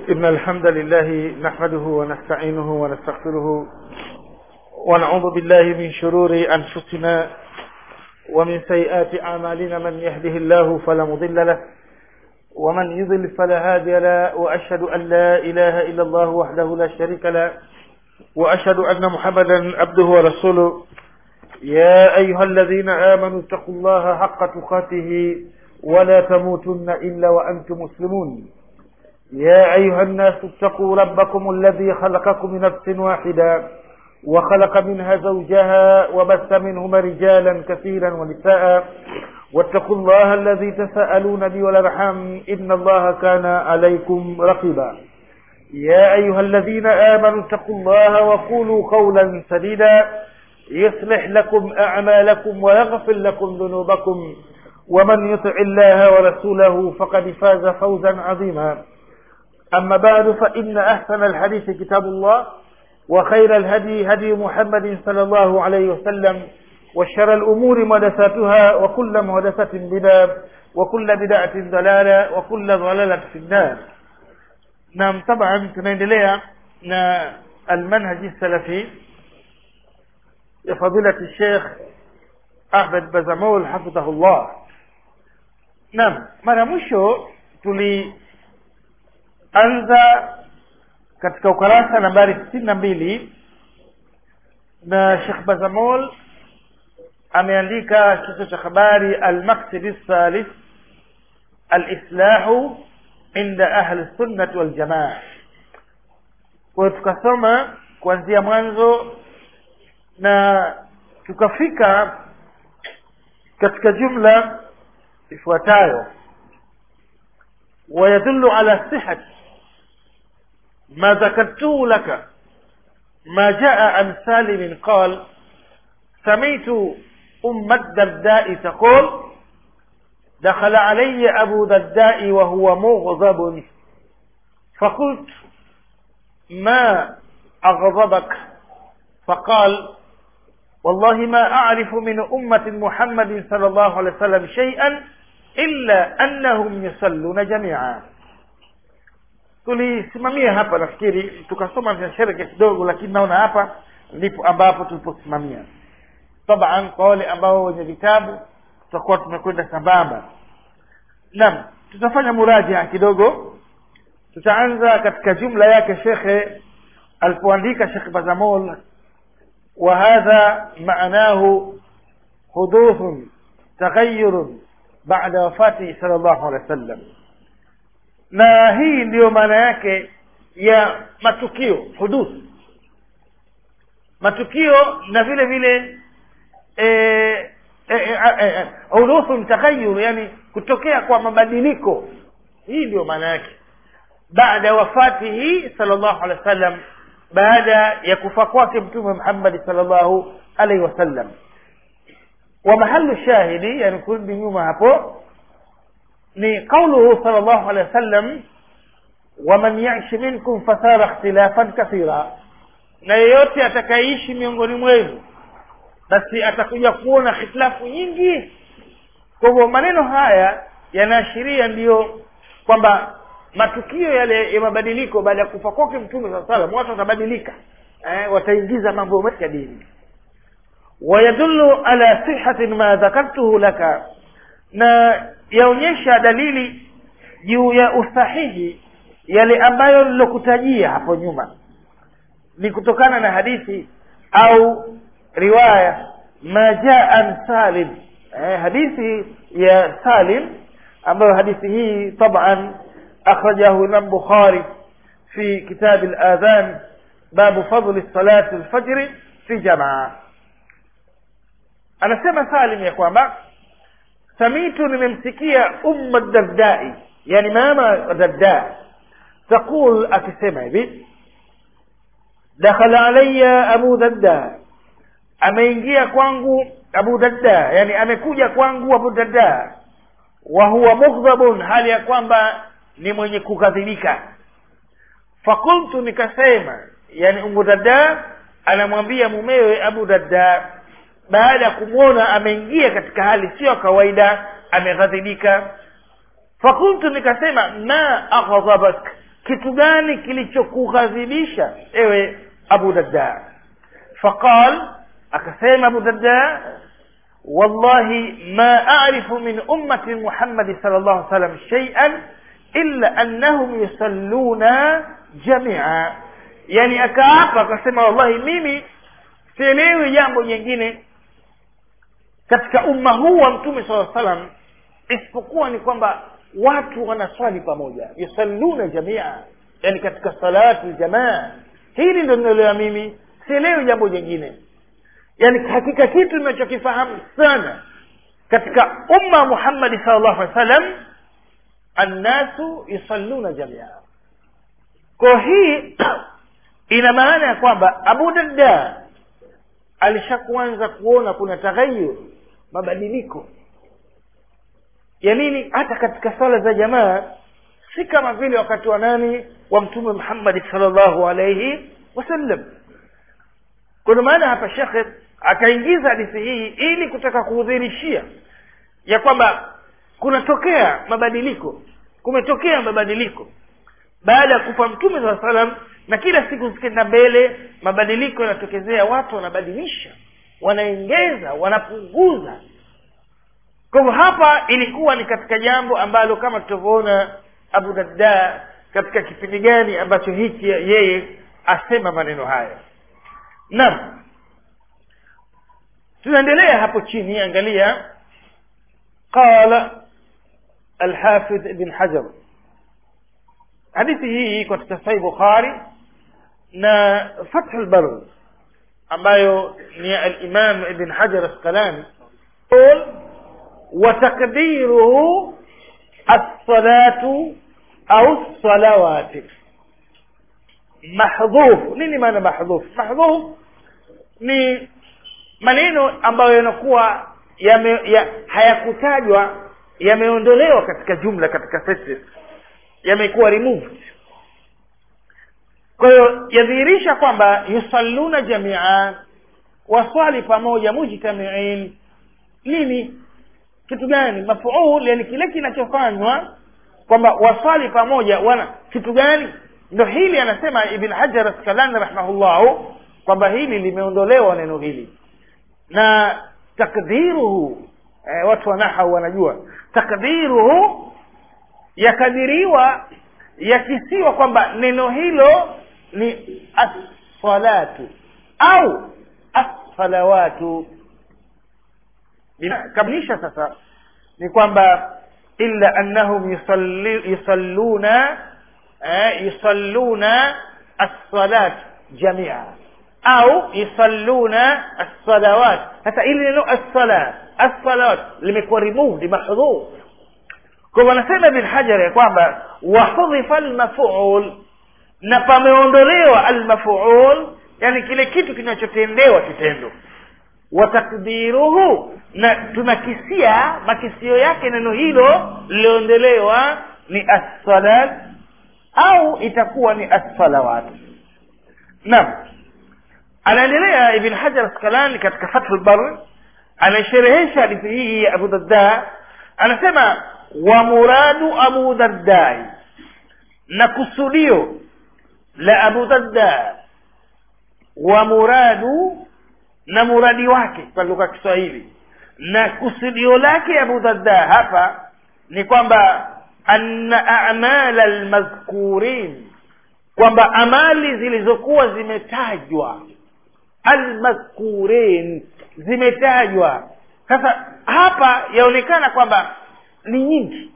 إن الحمد لله نحمده ونستعينه ونستغفره ونعوذ بالله من شرور أنفسنا ومن سيئات أعمالنا من يهده الله فلا مضل له ومن يضل فلا هادي له وأشهد أن لا إله إلا الله وحده لا شريك له وأشهد أن محمدا عبده ورسوله يا أيها الذين آمنوا اتقوا الله حق تقاته ولا تموتن إلا وأنتم مسلمون يا أيها الناس اتقوا ربكم الذي خلقكم من نفس واحدة وخلق منها زوجها وبث منهما رجالا كثيرا ونساء واتقوا الله الذي تساءلون به والأرحام إن الله كان عليكم رقيبا يا أيها الذين آمنوا اتقوا الله وقولوا قولا سديدا يصلح لكم أعمالكم ويغفر لكم ذنوبكم ومن يطع الله ورسوله فقد فاز فوزا عظيما أما بعد فإن أحسن الحديث كتاب الله وخير الهدي هدي محمد صلى الله عليه وسلم وشر الأمور محدثاتها وكل محدثة بدعة وكل بدعة ضلالة وكل ضلالة في النار نعم طبعا tunaendelea na المنهج السلفي لفضيلة الشيخ أحمد بزمول حفظه الله نعم mara mwisho tulianza katika ukarasa nambari sitini na mbili na Sheikh Bazamol ameandika kichwa cha habari almaksidi thalith alislahu inda ahli sunnati waljamaa kwa hiyo tukasoma kuanzia mwanzo na tukafika katika jumla ifuatayo ويدل على صحة ما ذكرته لك ما جاء عن سالم قال سمعت أم الدرداء تقول دخل علي أبو درداء وهو مغضب فقلت ما أغضبك فقال والله ما أعرف من أمة محمد صلى الله عليه وسلم شيئا إلا أنهم يصلون جميعا tulisimamia hapa nafikiri tukasoma viashereke kidogo lakini naona hapa ndipo ambapo tuliposimamia taban kwa wale ambao wenye vitabu tutakuwa tumekwenda sambamba naam tutafanya murajaa kidogo tutaanza katika jumla yake shekhe alipoandika shekh bazamol وهذا معناه حدوث تغير بعد وفاته صلى الله عليه وسلم na hii ndiyo maana yake ya matukio huduth matukio na vile vile huduthu taghayur yani kutokea kwa mabadiliko hii ndiyo maana yake baada wafatihi sallallahu alaihi wasallam baada ya kufa kwake mtume Muhammad sallallahu alaihi wasallam wa mahallu shahidi yani kurudi nyuma hapo ni qauluhu sallallahu alaihi wasallam waman ya'ish minkum fasara ikhtilafan kathira na yeyote atakayeishi miongoni mwenu basi atakuja kuona hitilafu nyingi kwa hivyo maneno haya yanaashiria ndiyo kwamba matukio yale ya mabadiliko baada ya kufa kwake mtume saa salam watu watabadilika eh, wataingiza mambo mengi ya dini wayadullu ala sihatin ma dhakartuhu laka na yaonyesha dalili juu ya usahihi yale ambayo nilokutajia hapo nyuma ni kutokana na hadithi au riwaya ma jaa an salim eh, hadithi ya salim ambayo hadithi hii taban أخرجه الإمام بخاري في كتاب الآذان باب فضل الصلاة الفجر في جماعة أنا سمع سالم يا kwamba سميت nimemsikia أم الدرداء يعني ماما الدرداء تقول akisema hivi دخل علي أبو درداء ameingia kwangu Abu Darda yani amekuja kwangu Abu Darda wa huwa mughdhabun hali ya kwamba ni mwenye kukadhibika fakultu nikasema yani umu dada anamwambia mumewe abu dada baada ya kumwona ameingia katika hali sio kawaida ameghadhibika fakultu nikasema ma aghdhabak kitu gani kilichokughadhibisha ewe abu darda faqal akasema abu darda wallahi ma arifu min ummati muhammadi sal llahu salam sheian illa annahum yusalluna jamia yani akaapa akasema wallahi mimi sielewi jambo jingine katika umma huu wa mtume saa salam isipokuwa ni kwamba watu wanaswali pamoja yusalluna jamia yani katika salatu ljamaa hili ndo ninaelewa mimi sielewi jambo jingine yani hakika kitu ninachokifahamu sana katika umma muhammadi sal llahu alih wasallam annasu yusalluna jamia kwa hii ina maana ya kwamba abu darda alishakuanza kuona kuna taghayur mabadiliko ya nini hata katika sala za jamaa si kama vile wakati wa nani wa mtume muhammadi salllahu alaihi wasallam kuna maana hapa shekhe akaingiza hadithi hii ili kutaka kuudhirishia ya kwamba kunatokea mabadiliko kumetokea mabadiliko baada ya kufa mtume saa salam na kila siku zikienda mbele mabadiliko yanatokezea watu wanabadilisha wanaengeza wanapunguza kwa hivyo hapa ilikuwa ni katika jambo ambalo kama tutavyoona abu darda katika kipindi gani ambacho hiki yeye asema maneno haya naam tunaendelea hapo chini angalia qala alhafidh ibn hajar hadithi hii katika sahih bukhari na fath albar ambayo ni alimam ibn hajar asqalani وتقديره الصلاة أو الصلوات محذوف nini maana mahdhuf mahdhuf ni maneno ambayo yanakuwa yame, ya, hayakutajwa yameondolewa katika jumla katika sentence yamekuwa removed kwa hiyo yadhihirisha kwamba yusalluna jamia waswali pamoja mujtamiin nini kitu gani mafuul yani kile kinachofanywa kwamba waswali pamoja wana kitu gani ndo hili anasema ibn hajar askalani rahimahullahu kwamba hili limeondolewa neno hili na takdiruhu eh, watu wanahau wanajua takdiruhu yakadiriwa yakisiwa kwamba neno hilo ni assalatu au assalawatu kamilisha sasa ni kwamba illa annahum yusalli, yusalluna eh, yusalluna as-salat jamia au yusalluna as-salawat sasa ili neno as-sala as-salawat limekuwa removed mahdhuf kwa wanasema ibn hajar ya kwamba wahudhifa al-maf'ul na pameondolewa al-maf'ul yani kile kitu kinachotendewa kitendo wa takdiruhu na tunakisia makisio yake neno hilo liliondolewa ni as-salat au itakuwa ni as-salawat naam anaendelea ibn hajar askalani katika fathul bar anaisherehesha hadithi hii ya abu darda anasema wa muradu abu dardai na kusudio la abu darda wa muradu na muradi wake kwa lugha ya kiswahili na kusudio lake abu darda hapa ni kwamba anna amala almadhkurin kwamba amali zilizokuwa zimetajwa almadhkurin zimetajwa sasa hapa yaonekana kwamba ni nyingi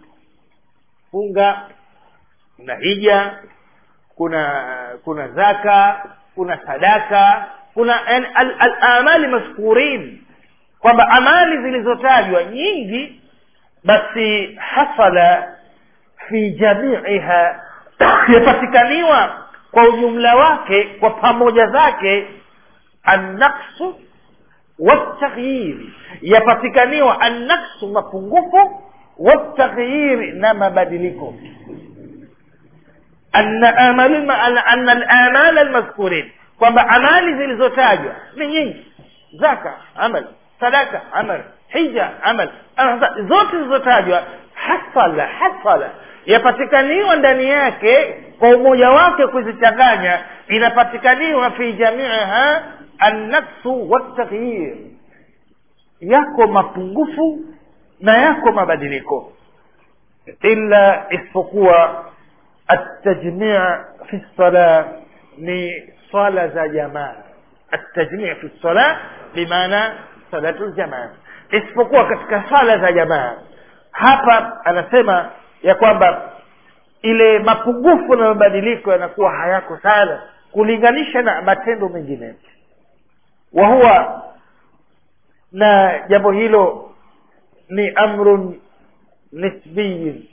funga kuna hija kuna kuna zaka kuna sadaka kuna al-amali maskurin kwamba amali zilizotajwa nyingi basi hasala fi jamiiha yapatikaniwa kwa ujumla wake kwa pamoja zake annaksu wataghyiri yapatikaniwa annaksu mapungufu wataghyiri na mabadiliko anna amal anna al-amal al-mazkurin kwamba amali zilizotajwa ni nyingi zaka amal sadaka amal hija amal zote zilizotajwa hasala hasala yapatikaniwa ndani yake kwa umoja wake kuzichanganya inapatikaniwa fi jamiiha annaksu waltaghyir yako mapungufu na yako mabadiliko illa isipokuwa التجميع في الصلاة ni swala za jamaa التجميع في الصلاة بمعنى صلاة الجماعة isipokuwa katika swala za jamaa hapa anasema ya kwamba ile mapungufu na mabadiliko yanakuwa hayako sana kulinganisha na matendo mengine wa huwa na jambo hilo ni amrun nisbiyin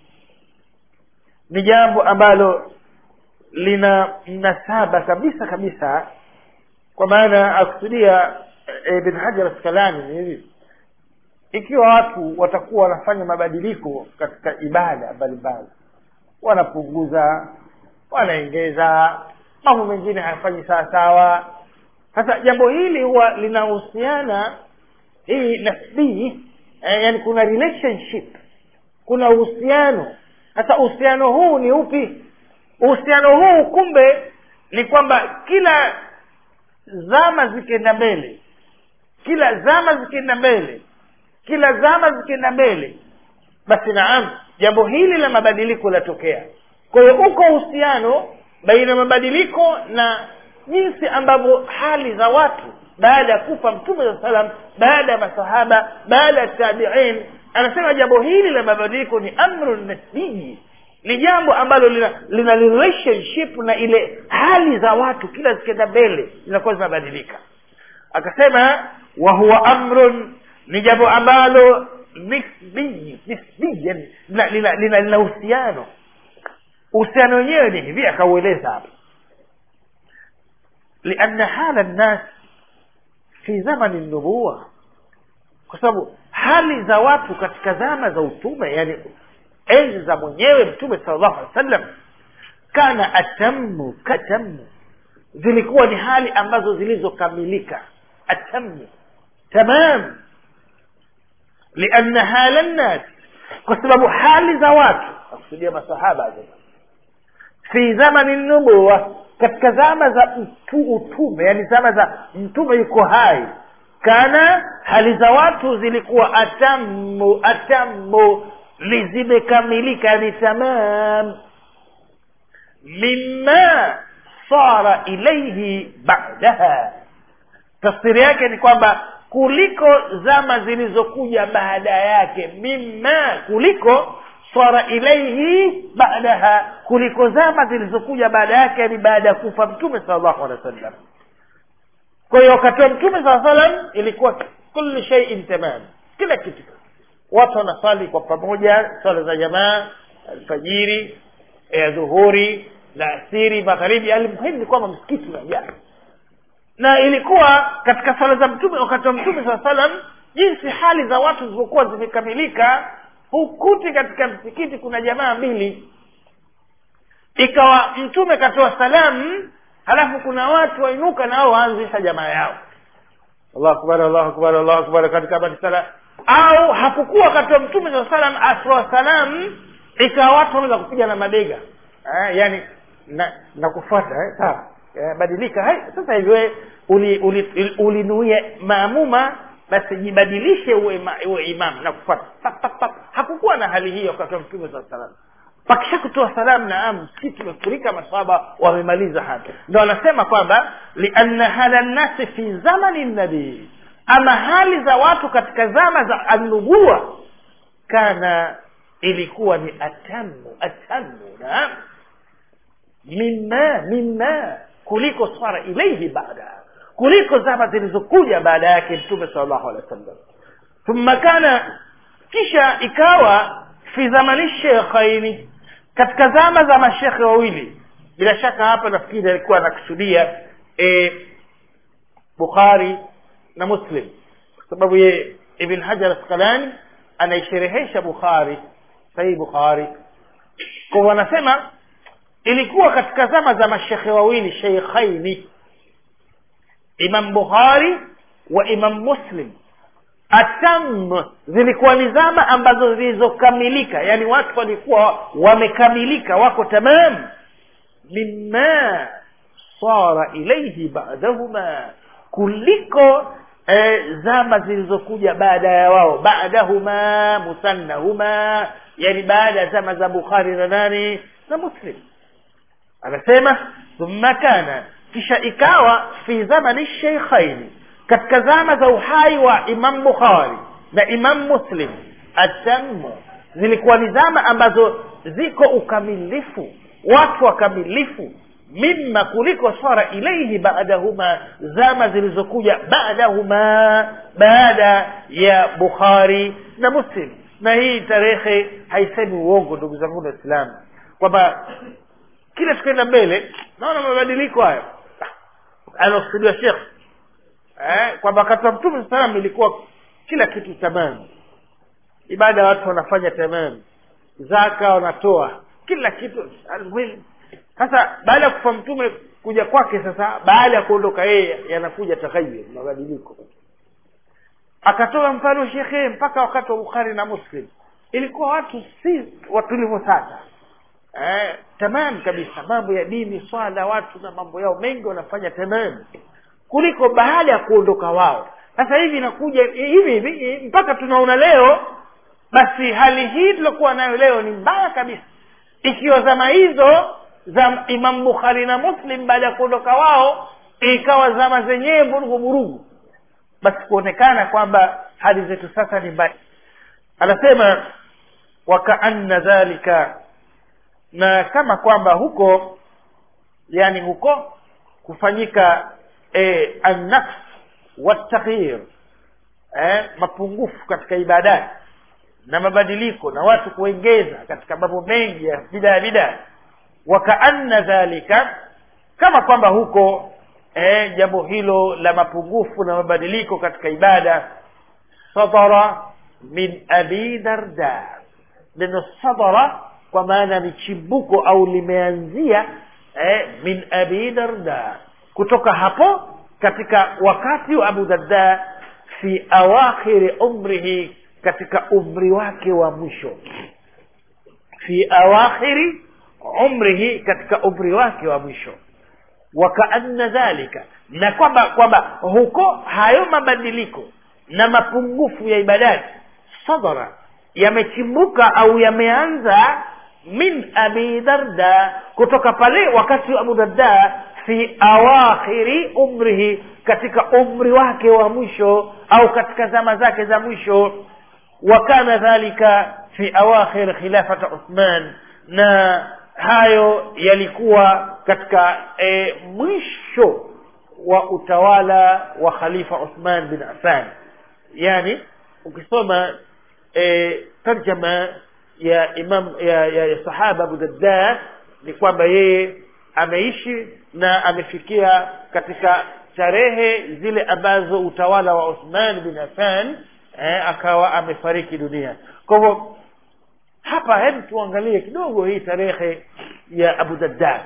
ni jambo ambalo lina mnasaba kabisa kabisa kwa maana akusudia ibn hajar askalani ni hivi ikiwa watu watakuwa wanafanya mabadiliko katika ibada mbalimbali wanapunguza wanaengeza mambo mengine hayafanyi sawa sawa sasa jambo hili huwa linahusiana hii nasbii eh, yani kuna relationship kuna uhusiano sasa uhusiano huu ni upi uhusiano huu kumbe ni kwamba kila zama zikienda mbele kila zama zikienda mbele kila zama zikienda mbele basi naam jambo hili la mabadiliko latokea kwa hiyo uko uhusiano baina ya mabadiliko na jinsi ambavyo hali za watu baada ya kufa mtume saa salam baada ya masahaba baada ya tabiin anasema jambo hili la mabadiliko ni amrun nasbii ni jambo ambalo lina, lina relationship na ile hali za watu kila zikienda mbele zinakuwa zinabadilika akasema wa huwa amrun ni jambo ambalo nisbii nisbii yani lina lina lina lina uhusiano uhusiano wenyewe ni hivi akaueleza hapa lianna hala nnas fi zamani nubuwa kwa sababu hali za watu katika zama za utume yani enzi za mwenyewe mtume salllahu alehi wa sallam kana atamu katamu zilikuwa ni hali ambazo zilizokamilika atamu tamam lianna hala nnas kwa sababu hali za watu akusudia masahaba fi zamani nubuwa katika zama za utu, utume yani zama za mtume yuko hai kana hali za watu zilikuwa atamu atamu zimekamilika ni tamam mima sara ilaihi badaha tafsiri yake ni kwamba kuliko zama zilizokuja baada yake mima kuliko sara ilaihi badaha kuliko zama zilizokuja baada yake yani baada ya kufa mtume sal llahu alehi wa sallam kwa hiyo wakati wa mtume saa salam ilikuwa kullu sheiin tamam kila kitu watu wanasali kwa pamoja swala za jamaa alfajiri ya dhuhuri na asiri magharibi almuhimu ni kwamba msikiti unajaa na ilikuwa katika swala za mtume wakati wa mtume saa salam jinsi hali za watu zilizokuwa zimekamilika hukuti katika msikiti kuna jamaa mbili ikawa mtume katoa salamu halafu kuna watu wainuka nao waanzisha jamaa yao allahu akbar allahu akbar allahu akbar katika badi sala au hakukuwa wakati wa mtume saa salam atoa salamu ikawa watu wanaweza kupiga na mabega eh, yani na nakufuata eh, sawa eh, badilika hai sasa hivi wewe ulinuia uli, uli, uli maamuma basi jibadilishe uwe, ma, uwe imam na kufuata hakukuwa na hali hiyo wakati wa mtume saa salam pakisha kutoa salamu naam si tumefurika masahaba wamemaliza hapa ndo anasema kwamba lianna hala nnasi fi zamani nabii ama hali za watu katika zama za annubua kana ilikuwa ni atamu atamu naam mima mima kuliko swara ilaihi baada kuliko zama zilizokuja baada yake mtume sal llahu alehi wa sallam thumma kana kisha ikawa fi zamani shekhaini katika zama za mashekhe wawili bila shaka hapa nafikiri alikuwa anakusudia e, bukhari na muslim kwa sababu ye ibn hajar askalani anaisherehesha bukhari sahii bukhari kwa wanasema ilikuwa katika zama za mashekhe wawili sheikhaini imam bukhari wa imam muslim atam zilikuwa ni zama ambazo zilizokamilika yani watu walikuwa wamekamilika wako tamam mima sara ilaihi badahuma kuliko eh, zama zilizokuja baada ya wao baadahuma musannahuma yani baada ya zama za bukhari na nani na muslim anasema thumma kana kisha ikawa fi zamani sheikhaini katika zama za uhai wa imam bukhari na imam muslim atamu zilikuwa ni zama ambazo ziko ukamilifu watu wakamilifu mima kuliko sara ilaihi baadahuma zama zilizokuja baadahuma baada ya bukhari na muslim na hii tarehe haisemi uongo ndugu zangu waislamu kwamba kila tukaenda mbele naona mabadiliko hayo anakusudiwa shekh eh, kwamba wakati wa mtume saa salam ilikuwa kila kitu tamam ibada watu wanafanya tamam zaka wanatoa kila kitu almuhimu sasa baada ya kufa mtume kuja kwake sasa baada ya kuondoka yeye yanakuja taghayur mabadiliko akatoa mfano shekhe mpaka wakati wa bukhari na muslim ilikuwa watu si watulivu sasa eh, tamam kabisa mambo ya dini swala watu na mambo yao mengi wanafanya tamam kuliko baada ya kuondoka wao sasa hivi inakuja hivi hivi mpaka tunaona leo basi hali hii tuliokuwa nayo leo ni mbaya kabisa ikiwa zama hizo za imam bukhari na muslim baada ya kuondoka wao ikawa zama zenyewe vurugu vurugu basi kuonekana kwamba hali zetu sasa ni mbaya anasema wakaanna dhalika na kama kwamba huko yani huko kufanyika e, annafs wataghyir eh, mapungufu katika ibadati na mabadiliko na watu kuengeza katika mambo mengi ya bidaa bidaa wakaanna dhalika kama kwamba huko eh, jambo hilo la mapungufu na mabadiliko katika ibada sadara min abi darda neno sadara kwa maana ni chimbuko au limeanzia eh, min abi darda kutoka hapo katika wakati wa abu darda fi awakhiri umrihi katika umri wake wa mwisho fi awakhiri umrihi katika umri wake wa mwisho wakaanna dhalika na kwamba kwamba huko hayo mabadiliko na mapungufu ya ibadati sadara yamechimbuka au yameanza min abi darda kutoka pale wakati wa abu darda fi awakhiri umrihi katika umri wake wa mwisho au katika zama zake za mwisho wakana dhalika fi awakhir khilafata uthman na hayo yalikuwa katika e, mwisho wa utawala wa khalifa uthman bin affan yani ukisoma e, tarjama ya imam ya, ya, ya sahaba abu dadda ni kwamba yeye ameishi na amefikia katika tarehe zile ambazo utawala wa uthman bin affan eh, akawa amefariki dunia kwa hivyo hapa hebu tuangalie kidogo hii tarehe ya abu dadda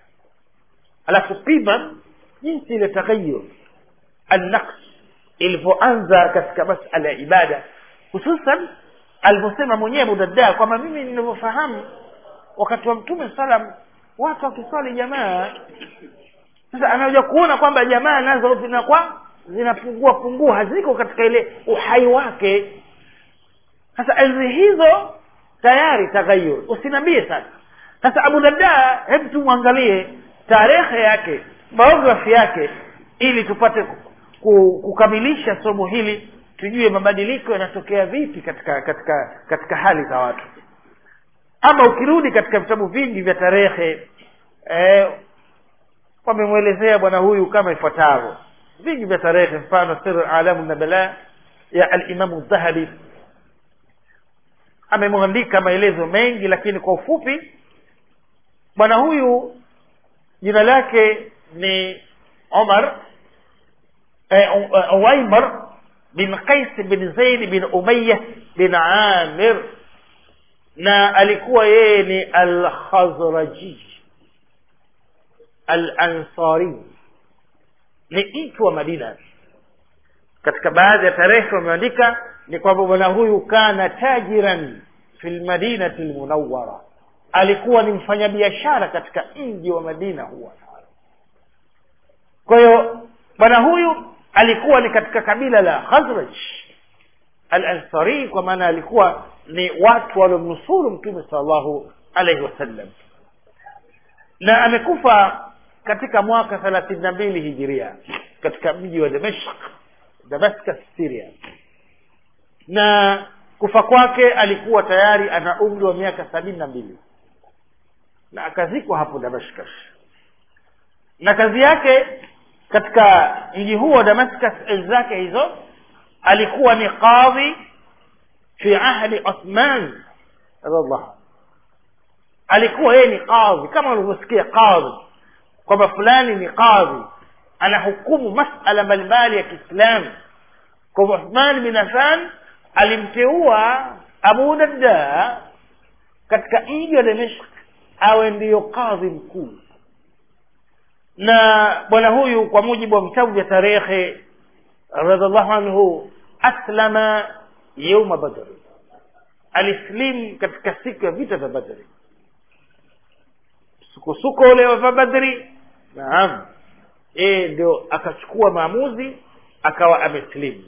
alafu pima jinsi ile taghayur annaqs ilivyoanza katika masala ya ibada hususan alivyosema mwenyewe abu dadda kwamba mimi ninavyofahamu wakati wa mtume salam watu wakiswali jamaa sasa anakuja kuona kwamba jamaa nazo zinakuwa zinapungua pungua haziko katika ile uhai wake sasa enzi hizo tayari taghayur usinambie sasa sasa abu darda hebu tumwangalie tarehe yake biografi yake ili tupate kukamilisha somo hili tujue mabadiliko yanatokea vipi katika katika katika hali za watu ama ukirudi katika vitabu vingi vya tarehe eh, wamemwelezea bwana huyu kama ifuatavyo vingi vya tarehe mfano sir alamu nabala ya alimamu dhahabi amemwandika maelezo mengi lakini kwa ufupi bwana huyu jina lake ni omar eh, uwaimar bin qais bin zaid bin umaya bin amir na alikuwa yeye ni alkhazraji alansari ni mtu wa madina katika baadhi ya tarehe wameandika ni kwamba bwana huyu kana tajiran fi lmadinati lmunawara alikuwa ni mfanyabiashara katika mji wa madina huwa kwa hiyo bwana huyu alikuwa ni katika kabila la khazraj al ansari kwa maana alikuwa ni watu waliomnusuru mtume salllahu alaihi wasallam na amekufa katika mwaka thelathini na mbili hijiria katika mji wa damashq damascus syria na kufa kwake alikuwa tayari ana umri wa miaka sabini na mbili na akazikwa hapo damascus na kazi yake katika mji huo wa damascus enzi zake hizo alikuwa ni qadhi fi ahdi uthman radiallahu alikuwa yeye ni qadhi kama ulivyosikia qadhi kwamba fulani ni qadhi anahukumu masala mbalimbali ya kiislamu kwa uthman bin affan alimteua abu darda katika mji wa damashk awe ndiyo kadhi mkuu na bwana huyu kwa mujibu wa vitabu vya tarehe radiallahu anhu aslama yauma badri alislim katika siku ya vita vya badri sukosuko ule wa badri naam e ndio akachukua maamuzi akawa ameslimu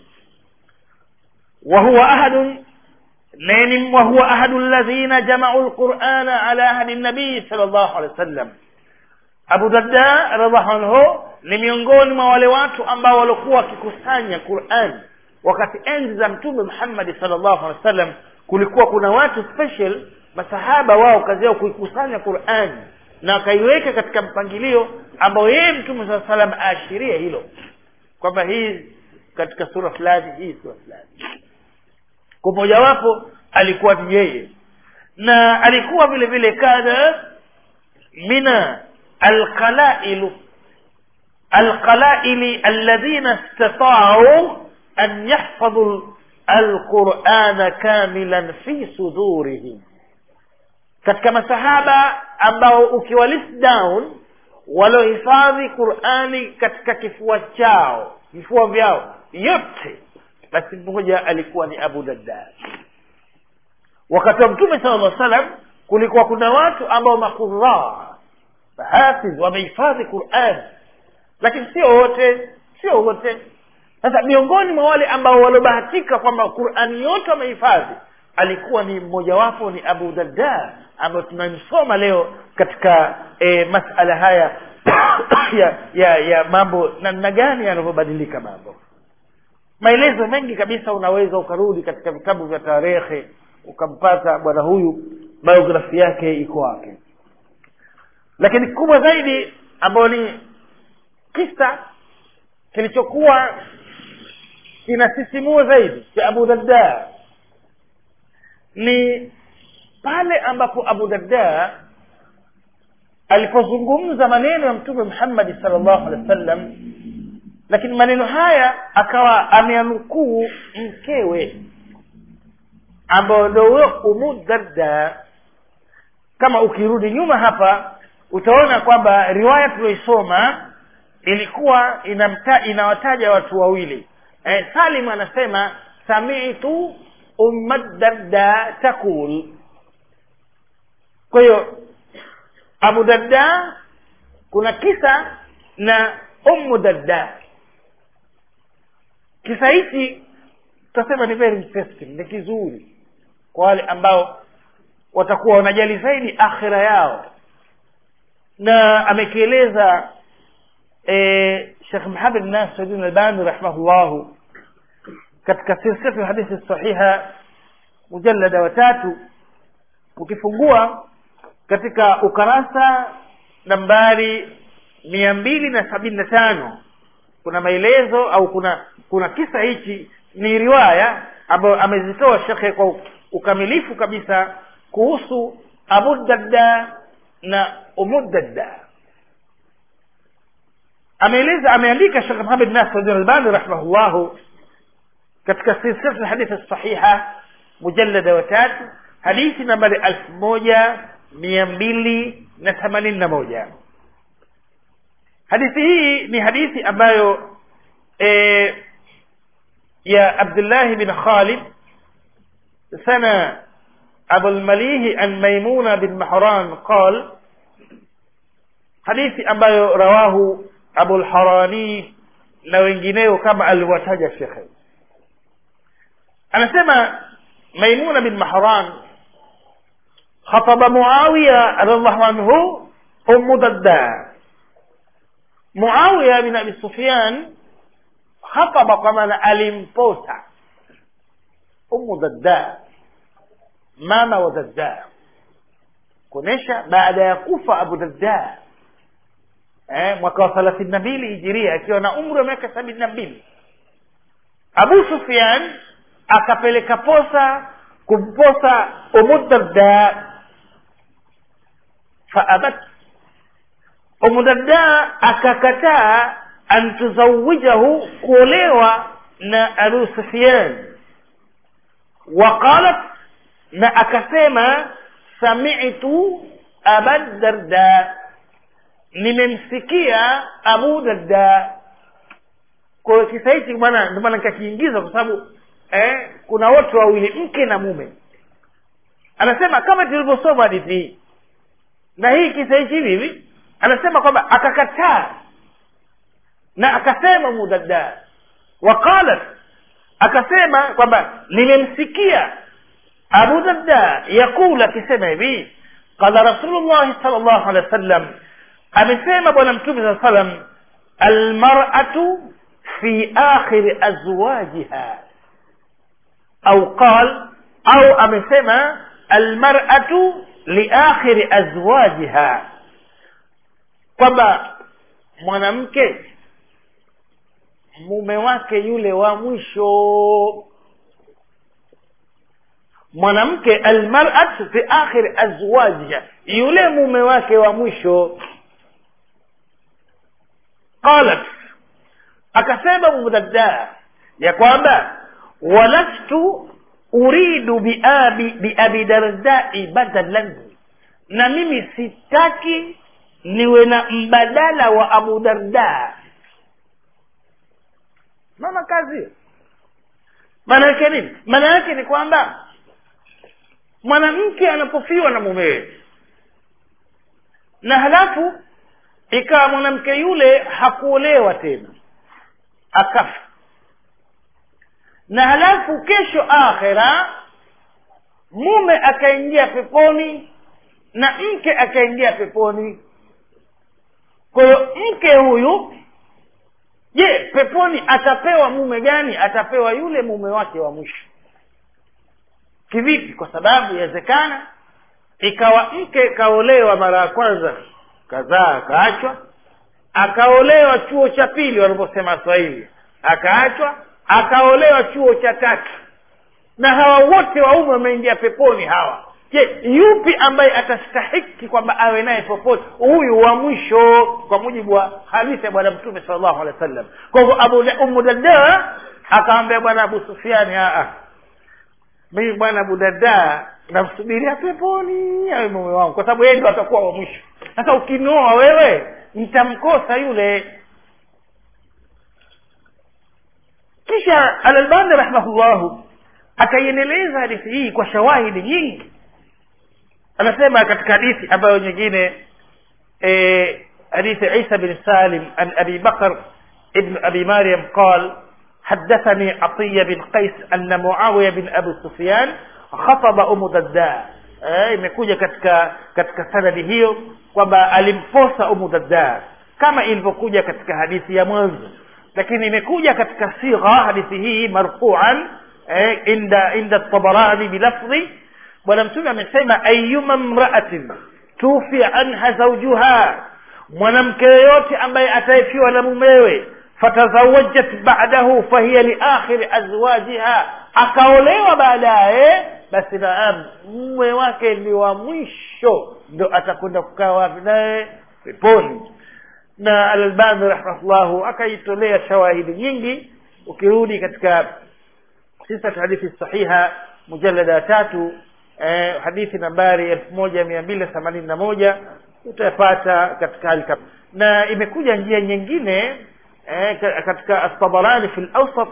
وهو أحد نين وهو أحد الذين جمعوا القرآن على عهد النبي صلى الله عليه وسلم Abu Darda radhiallahu anhu ni miongoni mwa wale watu ambao walikuwa wakikusanya Qur'an wakati enzi za Mtume Muhammad sallallahu alaihi wasallam kulikuwa kuna watu special masahaba wao kazi yao kuikusanya Qur'an na akaiweka katika mpangilio ambao yeye Mtume sallallahu alaihi wasallam aashiria hilo kwamba hii katika sura fulani hii sura fulani kwa mojawapo alikuwa ni yeye na alikuwa vile vile kana mina alqalailu alqalaili alladhina istata'u an yahfadhu alqur'ana kamilan fi sudurihim katika masahaba ambao ukiwa list down waliohifadhi qurani katika kifua chao vifua vyao yote basi mmoja alikuwa ni abu darda wakati wa mtume sala llah salam kulikuwa kuna watu ambao makuraa hafidh wamehifadhi quran lakini sio wote sio wote sasa miongoni mwa wale ambao waliobahatika kwamba qurani yote wamehifadhi alikuwa ni mmojawapo ni abu darda ambayo tunamsoma leo katika e, masala haya ya ya ya mambo namna gani yanavyobadilika mambo maelezo mengi kabisa unaweza ukarudi katika vitabu vya tarehe ukampata bwana huyu biografi yake iko wake lakini kubwa zaidi ambayo ni kisa kilichokuwa kinasisimua zaidi cha abu darda ni pale ambapo abu darda alipozungumza maneno ya mtume muhammadi sal llahu alehi wa sallam lakini maneno haya akawa ameanukuu mkewe ambayo ndo huyo umu darda kama ukirudi nyuma hapa utaona kwamba riwaya tulioisoma ilikuwa inamta, inawataja watu wawili e, salim anasema samitu umma darda takul kwa hiyo abu darda kuna kisa na ummu darda kisa hichi tutasema ni very interesting ni kizuri kwa wale ambao watakuwa wanajali zaidi akhira yao na amekieleza e, shekh muhamed nasiruddin albani rahimahullahu katika silsilatu hadithi sahiha mujallada wa tatu ukifungua katika ukarasa nambari mia mbili na sabini na tano kuna maelezo au kuna kuna kisa hichi ni riwaya ambayo amezitoa shekhe kwa ukamilifu kabisa kuhusu abu darda na umu darda ameeleza ameandika shekh muhamed nasiruddin albani rahimahullahu katika silsilatu hadithi sahiha mujallada wa tatu hadithi nambari elfu moja mia mbili na themanini na moja hadithi hii ni hadithi ambayo e, ya abdullah bin khalid sana abu lmalihi an maimuna bin mahran qal hadithi ambayo rawahu abu lharani na wengineo kama aliwataja shekhe anasema maimuna bin mahran khataba muawiya radiallahu anhu umu dadda muawiya bin abi sufyan khataba kwa maana alimposa umu dadda mama wa dadda kuonyesha baada ya kufa abu dadda eh, mwaka wa thelathini na mbili hijiria akiwa na umri wa miaka sabini na mbili abu sufyan akapeleka posa kumposa umudarda faabat umudarda akakataa an tuzawijahu kuolewa na abu sufyan waqalat na akasema samitu abadarda nimemsikia abu darda kwa hiyo kisa hichi bwana ndio maana nikakiingiza kwa sababu eh, kuna wote wawili mke na mume anasema kama tulivyosoma hadithi hii na hii kisa hichi hivi hivi anasema kwamba akakataa na akasema mudadda waqalat akasema kwamba nimemsikia abu darda yakul akisema hivi qala rasulullahi sal llahu alehi wa sallam amesema bwana mtume saa salam almaratu fi akhiri azwajiha au qal au amesema almaratu liakhiri azwajiha kwamba mwanamke mume wake yule wa mwisho mwanamke almaratu fi akhiri azwajiha yule mume wake wa mwisho qalat akasema mudadda ya kwamba walastu uridu biabi biabi dardai badalan na mimi sitaki niwe na mbadala wa abu darda mama kazi maana yake nini maana yake ni kwamba mwanamke anapofiwa na mumewe na halafu ikawa mwanamke yule hakuolewa tena akafa na halafu kesho akhira mume akaingia peponi na mke akaingia peponi kwa hiyo mke huyu je peponi atapewa mume gani atapewa yule mume wake wa mwisho kivipi kwa sababu yawezekana ikawa mke kaolewa mara ya kwanza kadhaa akaachwa akaolewa chuo cha pili wanavyosema swahili akaachwa akaolewa chuo cha tatu na hawa wote waume wameingia peponi hawa je yupi ambaye atastahiki kwamba awe naye popote huyu wa mwisho kwa mujibu wa hadithi ya bwana mtume sal llahu alehi wa sallam kwa hivyo abu umu darda akamwambia bwana abu sufiani aa mimi bwana abu darda namsubiria peponi awe mume wangu kwa sababu yeye ndo atakuwa wa mwisho sasa ukinioa wewe nitamkosa yule kisha alalbani rahimahullahu akaiendeleza hadithi hii kwa shawahidi nyingi anasema katika hadithi ambayo nyingine e, hadithi isa bin salim an abi bakr ibn abi maryam qal حدثني عطية بن قيس أن معاوية بن أبي سفيان خطب أم درداء imekuja katika katika sanadi hiyo kwamba alimposa umu dadda kama ilivyokuja katika hadithi ya mwanzo lakini imekuja katika sigha hadithi hii marfuan eh, inda inda tabarani bilafdhi bwana mtume amesema ayuma mraatin tufia anha zaujuha mwanamke yoyote ambaye ataefiwa na mumewe fatazawajat ba'dahu fahiya liakhiri azwajiha akaolewa baadaye basi naam mume wake ni wa mwisho ndo atakwenda kukaa wapi naye peponi na alalbani rahimahullahu akaitolea shawahidi nyingi ukirudi katika sisat hadithi sahiha mujalada ya tatu eh, hadithi nambari elfu moja mia mbili themanini na moja utapata katika hali kama na imekuja njia nyingine eh, katika atabarani fi lawsat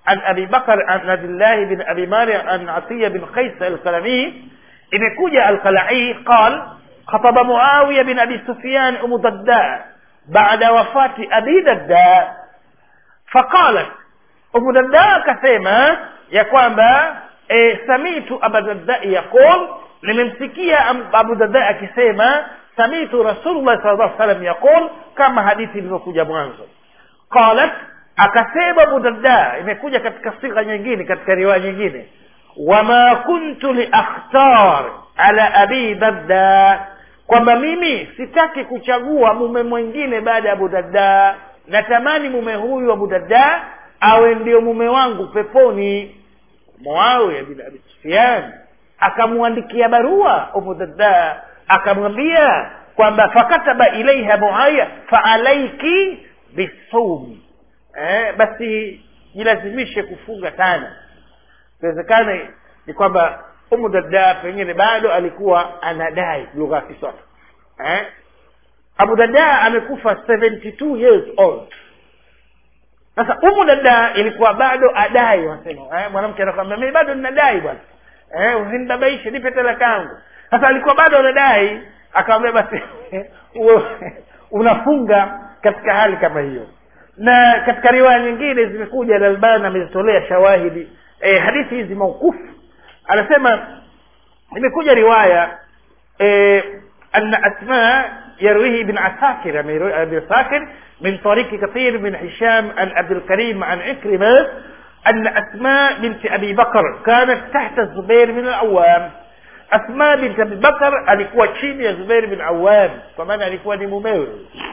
عن أبي بكر عن عبد الله بن أبي مارع عن عطية بن قيس القلمي imekuja alqalai qal khataba muawiya bin abi sufyan umu dadda baada wafati abi dadda faqalat umu dadda akasema ya kwamba e, samitu abu dadda yaqul nimemsikia abu dadda akisema samitu rasulullah sal llah salam yaqul kama hadithi ilivyokuja mwanzo qalat akasema abu dadda imekuja katika sigha nyingine katika riwaya nyingine wama kuntu liakhtar ala abi dadda kwamba mimi sitaki kuchagua mume mwingine baada ya abu dadda natamani mume huyu abu dadda awe ndio mume wangu peponi muawiya bin abi sufyan akamwandikia barua abu dadda akamwambia kwamba fakataba ilaiha muawiya faalaiki bisawmi eh, basi jilazimishe kufunga tano inawezekana ni kwamba umu dada pengine bado alikuwa anadai lugha ya kiswahili eh? abu dada amekufa 72 years old sasa umu dada ilikuwa bado adai wanasema eh? mwanamke anakwambia mimi bado ninadai bwana eh? usinibabaishe nipe talaka yangu sasa alikuwa bado anadai akamwambia basi uwe unafunga katika hali kama hiyo na katika riwaya nyingine zimekuja lalbani amezitolea shawahidi e, hadithi hizi maukufu anasema imekuja riwaya e, anna asma يرويه ابن عساكر ابن عساكر من طريق كثير من هشام عن عبد الكريم عن عكرمة أن أسماء بنت أبي بكر كانت تحت الزبير بن العوام أسماء بنت أبي بكر alikuwa chini ya Zubair bin Awam kwa maana alikuwa ni mumewe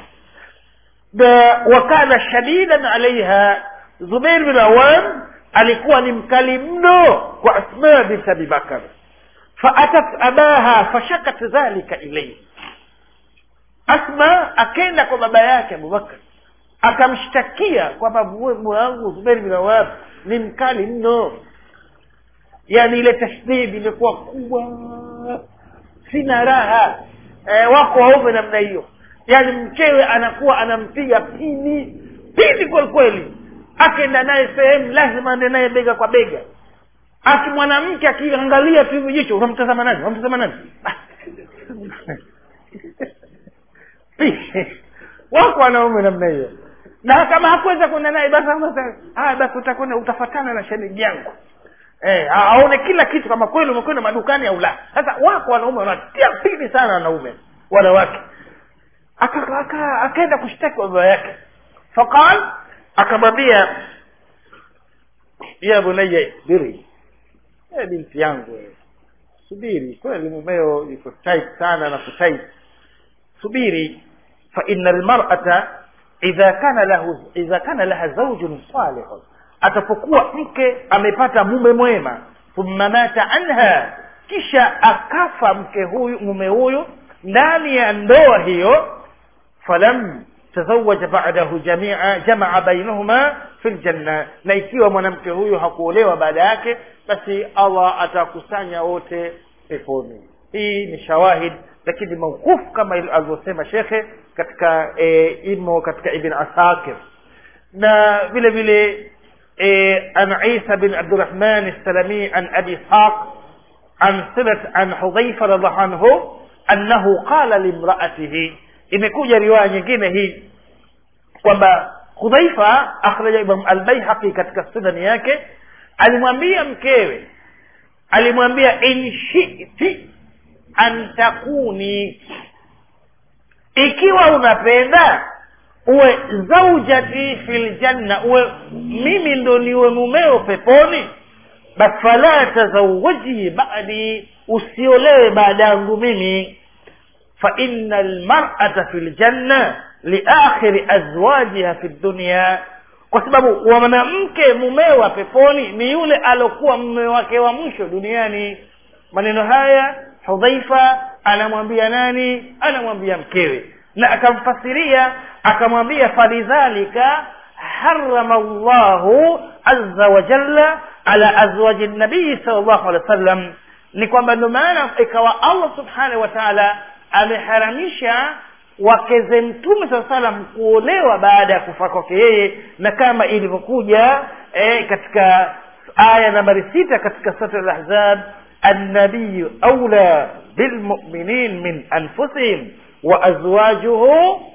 wakana shadidan alaiha Zubair bin Awam alikuwa ni mkali mno kwa asma bint abi bakar faatat abaha fashakat dhalika ilaihi asma akenda kwa baba yake abubakar akamshtakia kwamba mume wangu zuberi bin awab ni mkali mno yaani ile tashdidi imekuwa kubwa sina raha e, wako waume namna hiyo yaani mkewe anakuwa anampiga pini pini kweli kweli akenda naye sehemu lazima ande naye bega kwa bega aki mwanamke akiangalia tu hivi jicho unamtazama nani unamtazama nani wako wanaume namna hiyo na kama hakuweza kwenda naye basi haya basi utakwenda utafatana na shemeji yangu eh, aone kila kitu kama kweli umekwenda madukani au la sasa wako wanaume wanatia pili sana wanaume wanawake akaenda aka, aka kushtaki baba yake faqal akamwambia ya bunaya isbiri e binti yangu subiri kweli mumeo yuko tight sana na kutait subiri fa inna almar'ata idha kana lahu idha kana laha zawjun salih atapokuwa mke amepata mume mwema thumma mata anha kisha akafa mke huyu mume huyu ndani ya ndoa hiyo falam tazawaja ba'dahu jamia jamaa bainahuma fil janna na ikiwa mwanamke huyu hakuolewa baada yake basi allah atakusanya wote peponi hii ni shawahid lakini maukufu kama alivyosema shekhe katika e, imo katika ibn asakir na vile vile e, an isa bin abdurahman salami an abi ishaq an silat an hudhaifa radhiallahu anhu annahu qala limraatihi imekuja riwaya nyingine hii kwamba hudhaifa akhraja imam albaihaqi katika sunani yake alimwambia mkewe alimwambia in shiti an takuni ikiwa unapenda uwe zaujati fil janna uwe mimi ndo niwe mumeo peponi basi fala tazawaji badi usiolewe baada yangu mimi fa inna almar'ata fil janna liakhiri azwajiha fi dunya kwa sababu mwanamke mumewa peponi ni yule alokuwa mume wake wa mwisho duniani maneno haya hudhaifa anamwambia nani anamwambia mkewe na akamfasiria akamwambia falidhalika harama llahu aza wa jalla ala azwaji nabii sal llahu alehi wa sallam ni kwamba ndio maana ikawa allah subhanahu wa taala ameharamisha wakeze mtume saa salam kuolewa baada ya kufa kwake yeye na kama ilivyokuja eh, katika aya nambari sita katika sura al-ahzab النبي أولى بالمؤمنين من أنفسهم وأزواجه